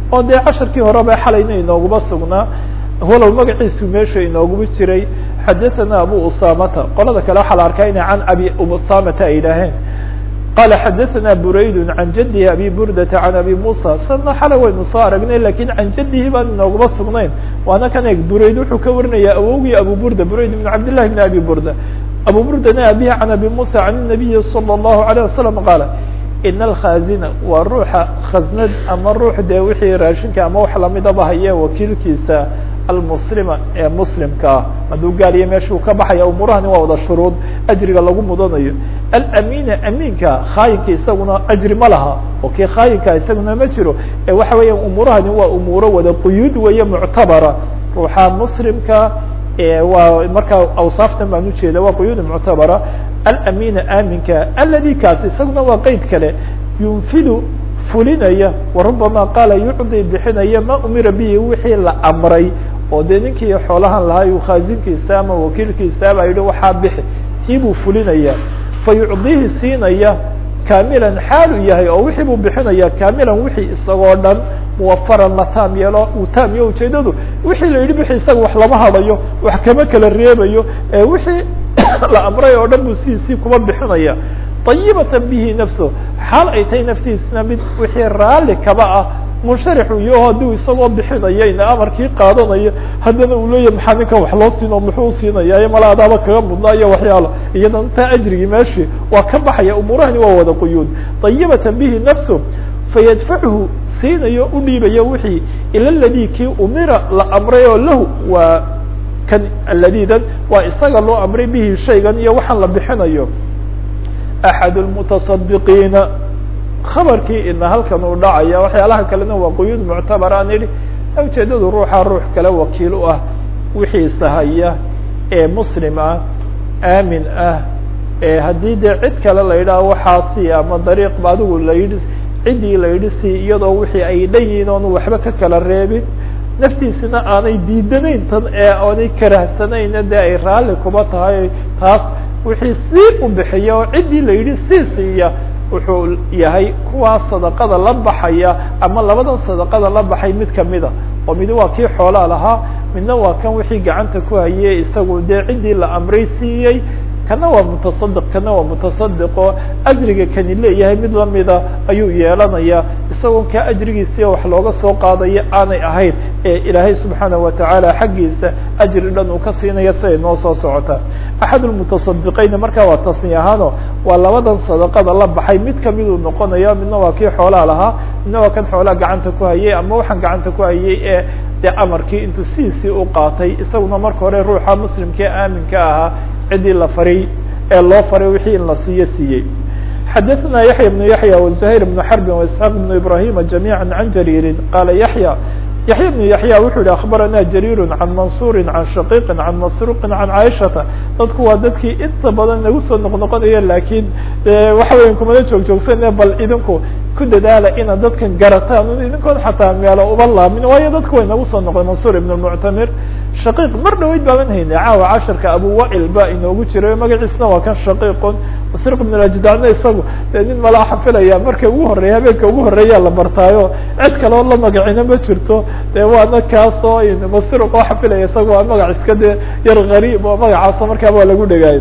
oo dee casharkii horeba xalayna inooguma sugnaa walow magaciisu meesha inooguba jiray xadaثana abu usamata qolada kale waxaa la arkaa inay can abi usamata ay yidhaaheen qala xadaثana burayd can jadihi abi burdata can abi musa sana xalay waynu soo aragnay lakin can jadihi baan inooguma sugnayn waana kan eeg burayd wuxuu ka warinaya awogii abu burda burayd bn cabd لlahi bn abi burda abu burdana abihi can abi musa can الnabiyi salى الlahu عalيه wasalam qaala in alkhazina waa ruuxa khasnad ama ruux dee wixii raashinka ama wax lamidaba haye wakiilkiisa almuslima ee muslimka ah hadduu gaariyo meeshuu ka baxaya umuurahani waa wada shuruud ajriga lagu mudanayo alamina amiinka khaayinka isaguna ajri ma laha oo kii khaayinka isaguna ma jiro ee waxa weeya umuurahani waa umuuro wada quyuud weeye muctabara ruuxa muslimka waa markaa awsaaftan baan ujeeda waa quyuud muctabara alamina aminka aladi kaas isaguna waa qeyd kale yunfidu fulinaya warubama qaala yucdi bixinaya ma umira bihi wixii la amray oo dee ninkii xoolahan lahaa yu khaazinkiisa ama wakiilkiisa baa yihi waxaa bixi tii buu fulinaya fa yucdihi siinaya kaamilan xaalu yahay oo wixii buu bixinaya kaamilan wixii isagoo dhan muwafaran la taam yeelo uu taam iyo ujeedadu wixii la yidhi bixi isaga wax lama hadayo wax kama kala reebayo ee wixii la amray oo dhan buu sidiisii kuma bixinaya طayibata bihi nafso xaal ay tahay naftiisna mid wixii raalli kaba ah munsharixu iyo hadduu isagoo bixinayo ina amarkii qaadanayo haddana uu leeyahy maxaa ninkan wax loo siin oo muxuu siinaya mala adaaba kaga mudnaa iyo waxyaalo iyada intaa ajrigii meeshii waa ka baxaya umuurahani waa wada quyuud طayibata bihi nafso fayadfachu siinayo u dhiibayo wixii ila ladi kii umira la amray oo lahu waa kan aladidan waa isaga loo amray bihi shaygan iyo waxaan la bixinayo axad lmutasadiqiina khabarkii ina halkan uu dhacaya waxyaalaha kalena waa quyuud muctabar aan idhi ujeedadu ruuxa ruux kale wakiil u ah wixiisa haya ee muslim ah aamin ah ee haddii dee cid kale la yidhaha waxaasi ama dariiqba adigu la yidhi ciddii la yidhi si iyadoo wixii ay dhan yihiin oonu waxba ka kala reebin naftiisina aanay diidanayn tan ee aanay karahsanayna dee ay raalli kuba tahay taas wixii sii u bixiya oo ciddii la yidhi sii siiya wuxuu yahay kuwaa sadaqada la baxaya ama labadan sadaqada la baxay mid kamida oo mid waa kii xoolaa lahaa midna waa kan wixii gacanta ku hayay isagu dee ciddii la amray siiyey kana waa mutasadiq kana waa mutasadiqo ajriga kani leeyahay mid lamida ayuu yeelanaya isagoo ka ajrigiisiiyo wax looga soo qaadayo aanay ahayn ee ilaahay subxaanaه watacaala xaggiisa ajri dhan uu ka siinaya siday noo soo socota axad lmutasadiqeyna markaa waa tasni ahaano waa labadan sadaqada la baxay mid kamiduu noqonaya midna waa kii xoolaa lahaa midna waa kan xoolaa gacanta ku hayay ama waxaan gacanta ku hayay ee dee amarkii intuu sidiisii u qaatay isaguna marka hore ruuxa muslimkae aaminka ahaa ciddii la faray ee loo faray wixii in la siiyo siiyey xadaثna yaحya بن yaحya وزhayr بن xrb واسحاq بن ibrahima جamيعا عan jarيiri qala yaحya yaحya بن yaحya wuxuu yihi aخbarana jarيir can mansuri can shaqiqi can masruqi can caiشhaةa dadku waa dadkii inta badan nagu soo noqnoqonaya lakin waxa weya kumana joog joogsane bal idinku ku dadaala inaad dadkan garataan idinkoon xataa meelo uba laamin waayo dadku way nagu soo noqday mansur ibn muctamir shaqiiq mar dhaweyd baaban haynay caawa casharka abu wail ba inoogu jiray magaciisna waa kan shaqiiqun masruq ibn ajdana isagu dee nin malaa xafilaya marka ugu horeeya habeenka ugu horeeya la bartaayo cid kale oo la magacina ma jirto dee waana kaasoo masruq oo xafilaya isaga waa magac iska dee yar gariib oo magacaaso markaaba waa lagu dhegaayo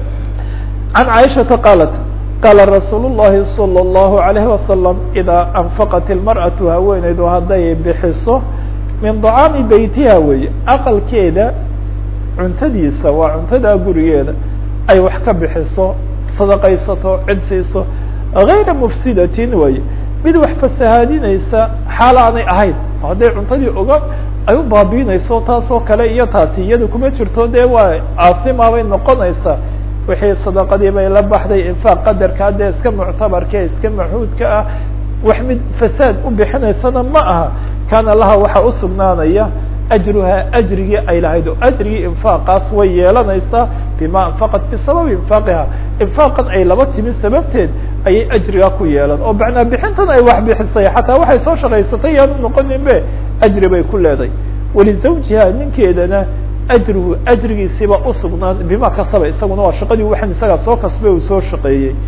can caaishata qaalat qaala rasuul الlahi salى الlahu عalayه wasalam idaa anfaqat ilmarأatu haweeneydu hadday bixiso min طacaami beytiha weeye aqalkeeda cuntadiisa waa cuntada gurigeeda ay wax ka bixiso sadaqaysato cid siiso غayra mufsidatin weeye mid wax fasahaadinaysa xaal aanay ahayn hadday cuntadii oga ay u baabiinayso taasoo kale iyo taasi iyada kuma jirto dee waa caasima bay noqonaysaa wixii sadaqadii bay la baxday infaaq qadarka dee iska muctabarka iska maxuudka ah wax mid fasaad u bixinaysana ma aha kaana laha waxaa usugnaanaya ajruhaa ajrigii ay lahayd oo ajrigii infaaqaas way yeelanaysaa bima anfaqat bisababi infaaqiha infaaqan ay laba timi sababteed ayay ajrigaa ku yeelan oo macnaa bixintan ay wax bixisay xataa waxay soo shaqaysatay yaanu noqonin be ajri bay ku leedahay walizawjiha ninkeedana ajruhu ajrigiisiiba usugnaan bima kasaba isaguna waa shaqadii waxan isagaa soo kasbay uu soo shaqeeyey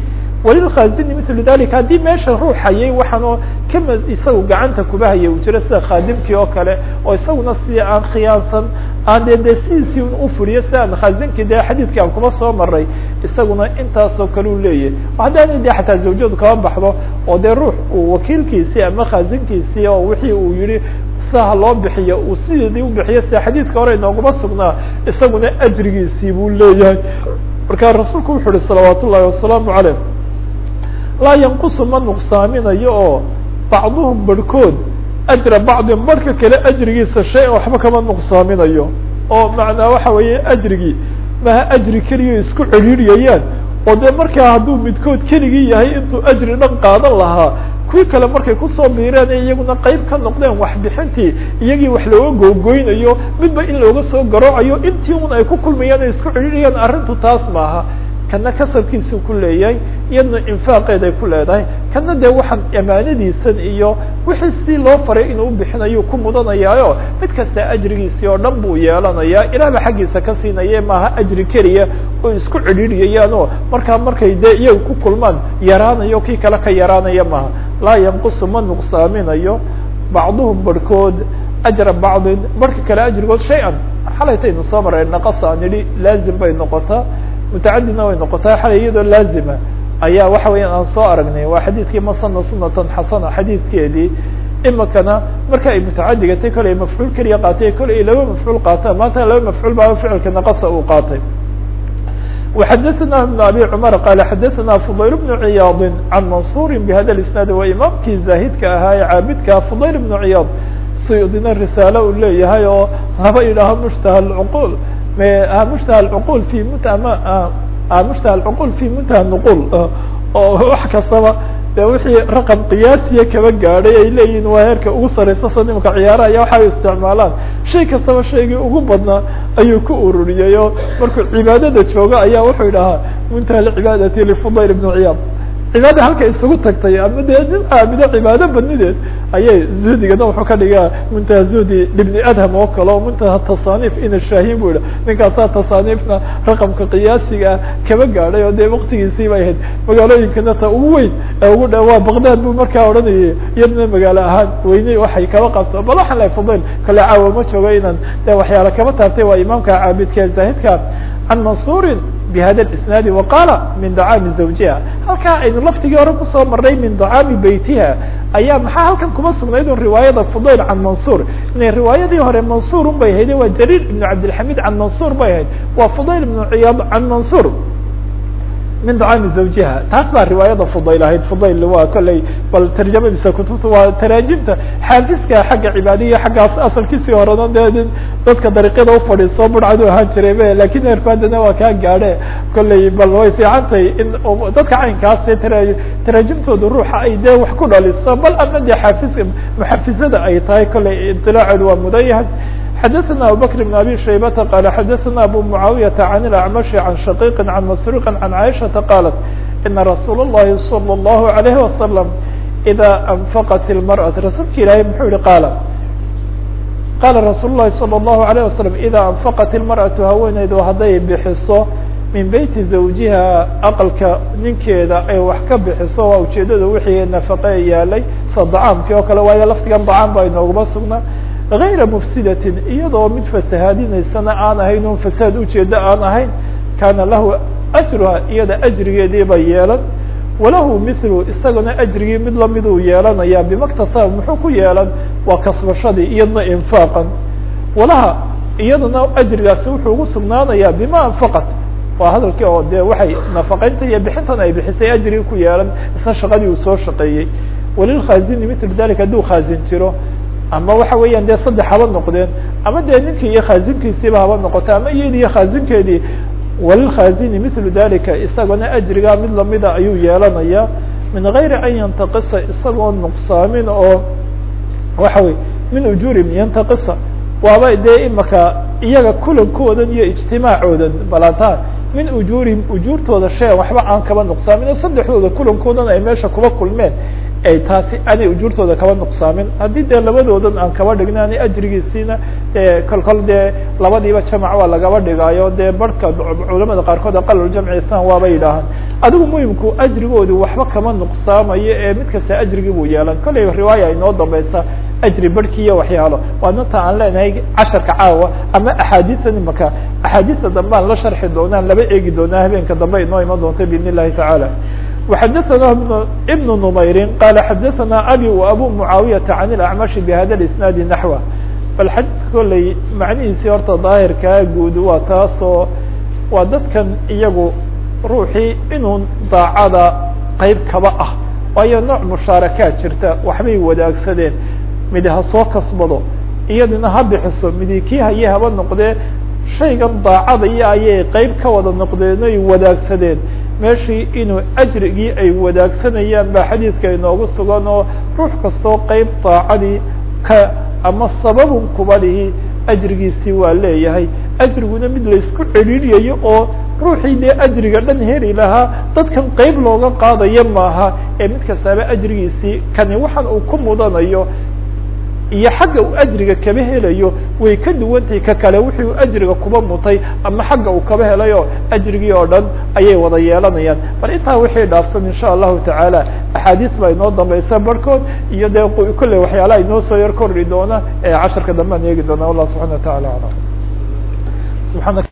walilkhazini mithlu dalika haddii meesha ruux hayay waxaanoo kama isagu gacanta kuba hayay uu jiro sida khaadimkii oo kale oo isaguna si aan khiyaansan aan de de sidiisii un ufuriyo si aan khaazinkii dee xadiidkii aan kuba soo maray isaguna intaasoo kale u leeyahay haddaana de xataa zawjadu kaba baxdo oo dee ruux uu wakiilkiisii ama khaazinkiisii oo wixii uu yihi saha loo bixiyo uu sideedii ubixiyo sida xadiidka hore inooguma sugnaa isaguna ajrigiisii buu leeyahay marka rasuulku wuxu uhi salawaat ullahi wasalaamu caleyh laa yanqusu ma nuqsaaminayo oo bacduhum barhkood ajra bacdin barhka kale ajrigiisa shay an waxba kama nuqsaaminayo oo macnaa waxa weeye ajrigii maha ajri keliya isku cedhiiriyayaan oo dee markaa hadduu midkood keligii yahay intuu ajri dhan qaadan lahaa kuwii kale markay kusoo biireen ee iyaguna qeyb ka noqdeen waxbixintii iyagii wax looga googoynayo midba in looga soo garoocayo intii un ay ku kulmayaan ay isku cedhiiriyaan arrintu taas maaha kana kasabkiisuu ku leeyahay iyadna infaaqeed ay ku leedahay kana dee waxaan amaanadiisan iyo wixii si loo faray inuu ubixinayu ku mudanayaayo mid kasta ajrigiisii oo dhan buu yeelanayaa ilaahba xaggiisa ka siinaye maaha ajri keliya oo isku cedhiiriyayaan oo markaa markay dee iyaga ku kulmaan yaraanayo kii kale ka yaraanaya maaha laa yanqusu ma nuqsaaminayo bacduhum barhkood ajra bacdin barhka kale ajrigood shay-an xalaytaynu soo maray naqasa aan idhi laazim bay noqotaa mutacadidna way noqotaa xalay iyadoo laazima ayaa waxa weeyaan aan soo aragnay waa xadiidkii masana sunatan xasana xadiidkeedii imikana marka ay mutacadigatay kolay mafcuul keliya qaatay kolay ay laba mafcuul qaataan maanta laba mafcuul baa ficilka naqasa uu qaatay وxadثna بن abي cmر qال xadثna فضayl بن عiyaad عan maنصور بhada الاسناad waa imaamkii zaahidka ahaa ee caabidka فضayl بن عiyaad sydina risaale uu leeyahay oo laba idhaaho mشتah الcqul mشتah الcqul في mشتah الcqul في munتهى النqul oo wax kastaba de wixii raqم qiyaasiya kaba gaadhay ay leeyihin waa heerka ugu sareysa so nimaka ciyaara aya waxa ay isticmaalaan shay kastaba shaygii ugu badnaa ayuu ku ururiyay oo markuu cibaadada joogo ayaa wuxuu idhahaa muntaha lcibaadati lfudayl بن ciyaad cibaada halka isugu tagtay ama dee nin aabido cibaado badnideed ayay zuhdigana wuxuu ka dhigaa muntaha zuhdi ibni adham oo kale oo muntaha tasaaniif ina shaahin bu idha ninkaasaa tasaaniifna raqamka qiyaasigaa kaba gaadhay oo dee waktigiisii bay ahayd magaalooyinkana ta ugu weyn ee ugu dha waa baqdad buu markaa odhanayay iyadna magaalo ahaan weyne waxay kaba qabto bal waxaan lahay fudayl kale caawa ma joogo inaan de waxyaala kaba taabtay waa imaamka caabidka zaahidka can mansuurin bhada isnaadi waqaala min dacaami zawjiha halkaa aynu laftigii hore kusoo maray min dacaami beytiha ayaa maxaa halkan kuma sugnayd un riwaayada fudayl can mansuur inay riwaayadii hore mansuur un bay hayde waa jariir ibn cabdilxamid can mansuur bay ahayd waa fudayl ibnu ciyaad can mansuur min dacaami zawjiha taas baa riwaayada fudayl ahayd fudayl waa kolley bal tarjamadiisa kutubta waa taraajimta xaafiska xagga cibaadiya xaggaas asalkiisii horena de dadka dariiqyada ufadhiiso burcadu ahaan jiray be lakin heerku haddana waa kaa gaadhe kolley bal way fiicantahay in dadka caynkaas dee tara taraajimtooda ruuxa ay dee wax ku dhaliso bal ama dee xaafiska muxafizada ay tahay kolley iطilaaceedu waa mudan yahay xadثna abubكر بن abي شhaybةa qال xadثna abu معaaوiyةa عن الأعمشh عan شhقيq عan masروq عan عائشhaةa qالت iنa رasuul الlahi صلى الlه عليه وسلم إdا أنfqت المرأة rasuulka ilahay muxuu yihi qاl qala rasuul الlahi صلى الlه عليه وسلم إdا أنfqت المرأة haweeneydu hadday bixiso min beyti zawjiha aqalka ninkeeda ay wax ka bixiso waa ujeedada wixii nafaqe yaalay sa dacaamkii oo kale waayo laftigan dacaam ba inooguma sugnaa غayra mfsidatin iyadoo mid fasahaadinaysana aan ahayn un fasaad ujeeda aan ahayn kaana lahu ajruha iyada ajrigeedii bay yeelan walahu mithlu isagana ajrigii mid lamid uu yeelanaya bimaktasaba muxuu ku yeelan waa kasbashadii iyadna infaaqan walaha iyadana ajrigaasi wuxuu ugu sugnaanaya bima anfaqat waa hadalkii oo de waxay nafaqaynta iyo bixintan ay bixisay ajrigi ku yeelan isna shaqadii uu soo shaqeeyey walilkhaazini mitl dalika hadduu khaazin jiro ama waxa weeyaan dee saddex haba noqdeen ama dee ninkii iyo khaazinkiisiiba haba noqoto ama iyadi iyo khaazinkeedii walilkhaazini mitlu dalika isagona ajrigaa mid lamida ayuu yeelanaya min gayri an yantaqisa isagoo nuqsaamin oo waxa wey min ujuurim yantaqisa waaba dee imaka iyaga kulankoodan iyo ijtimaacoodan balanta min ujuurihim ujuurtooda shaya waxba aan kaba nuqsaamin oo saddexdooda kulankoodan ay meesha kuba kulmeen ay taasi aanay ujuurtooda kaba nuqsaamin haddii dee labadoodan aan kaba dhigna ani ajrigiisiina e kol kol dee labadiiba jamac waa lagaba dhigaayo dee barhka culamada qaarkood aqaluljamci islam waaba yidhaahaan adigu muhimku ajrigoodu waxba kama nuqsaamayo ee mid kasta ajrigii buu yeelan kollay riwaaya inoo dambaysa ajri barhki iyo waxyaalo waana ta aan leenahay casharka caawa ama axaadiisan imaka axaadiista dambe aan la sharxi doonaan laba eegi doonaa habeenka dambe inoo iman doonta biidn illahi tacaala وxadثna بن نmayri qala xadaثna abي وabu mعaawiyaةa عan الأعmaشhi bhada الاسناadi نaحوه bal xadiidka kolley macnihiisii horta daahirkaa guud waa taasoo waa dadkan iyagu ruuxii inuu daacada qeyb kaba ah waayo nooc mushaarakaad jirta waxbay wadaagsadeen midi ha soo kasbado iyadina ha bixiso midi kii haye haba noqdee shaygan daacada iyo ayay qeyb ka wada noqdeen oy wadaagsadeen meeshii inuu ajrigii ay wadaagsanayaan baa xadiidka inoogu sugan oo ruux kastoo qeyb daacadii ka ama sababun kuba dhihi ajrigiisii waa leeyahay ajriguna mid laysku celiliyayo oo ruuxii dee ajriga dhan heli lahaa dadkan qeyb looga qaadayo maaha ee mid kastaaba ajrigiisii kani waxaan uu ku mudanayo iyo xagga uu ajriga kaba helayo way ka duwantahay ka kale wixii uu ajriga kuba mutay ama xagga uu kaba helayo ajrigii oo dhan ayay wada yeelanayaan bal intaa wixii dhaafsan insha allahu tacaala axaadiis baa inoo dambaysa barhkood iyo dee kolley waxyaalaha inoo soo yar kordhi doona ee casharka dambe aan eegi doona wallah subxana wa taala alam subana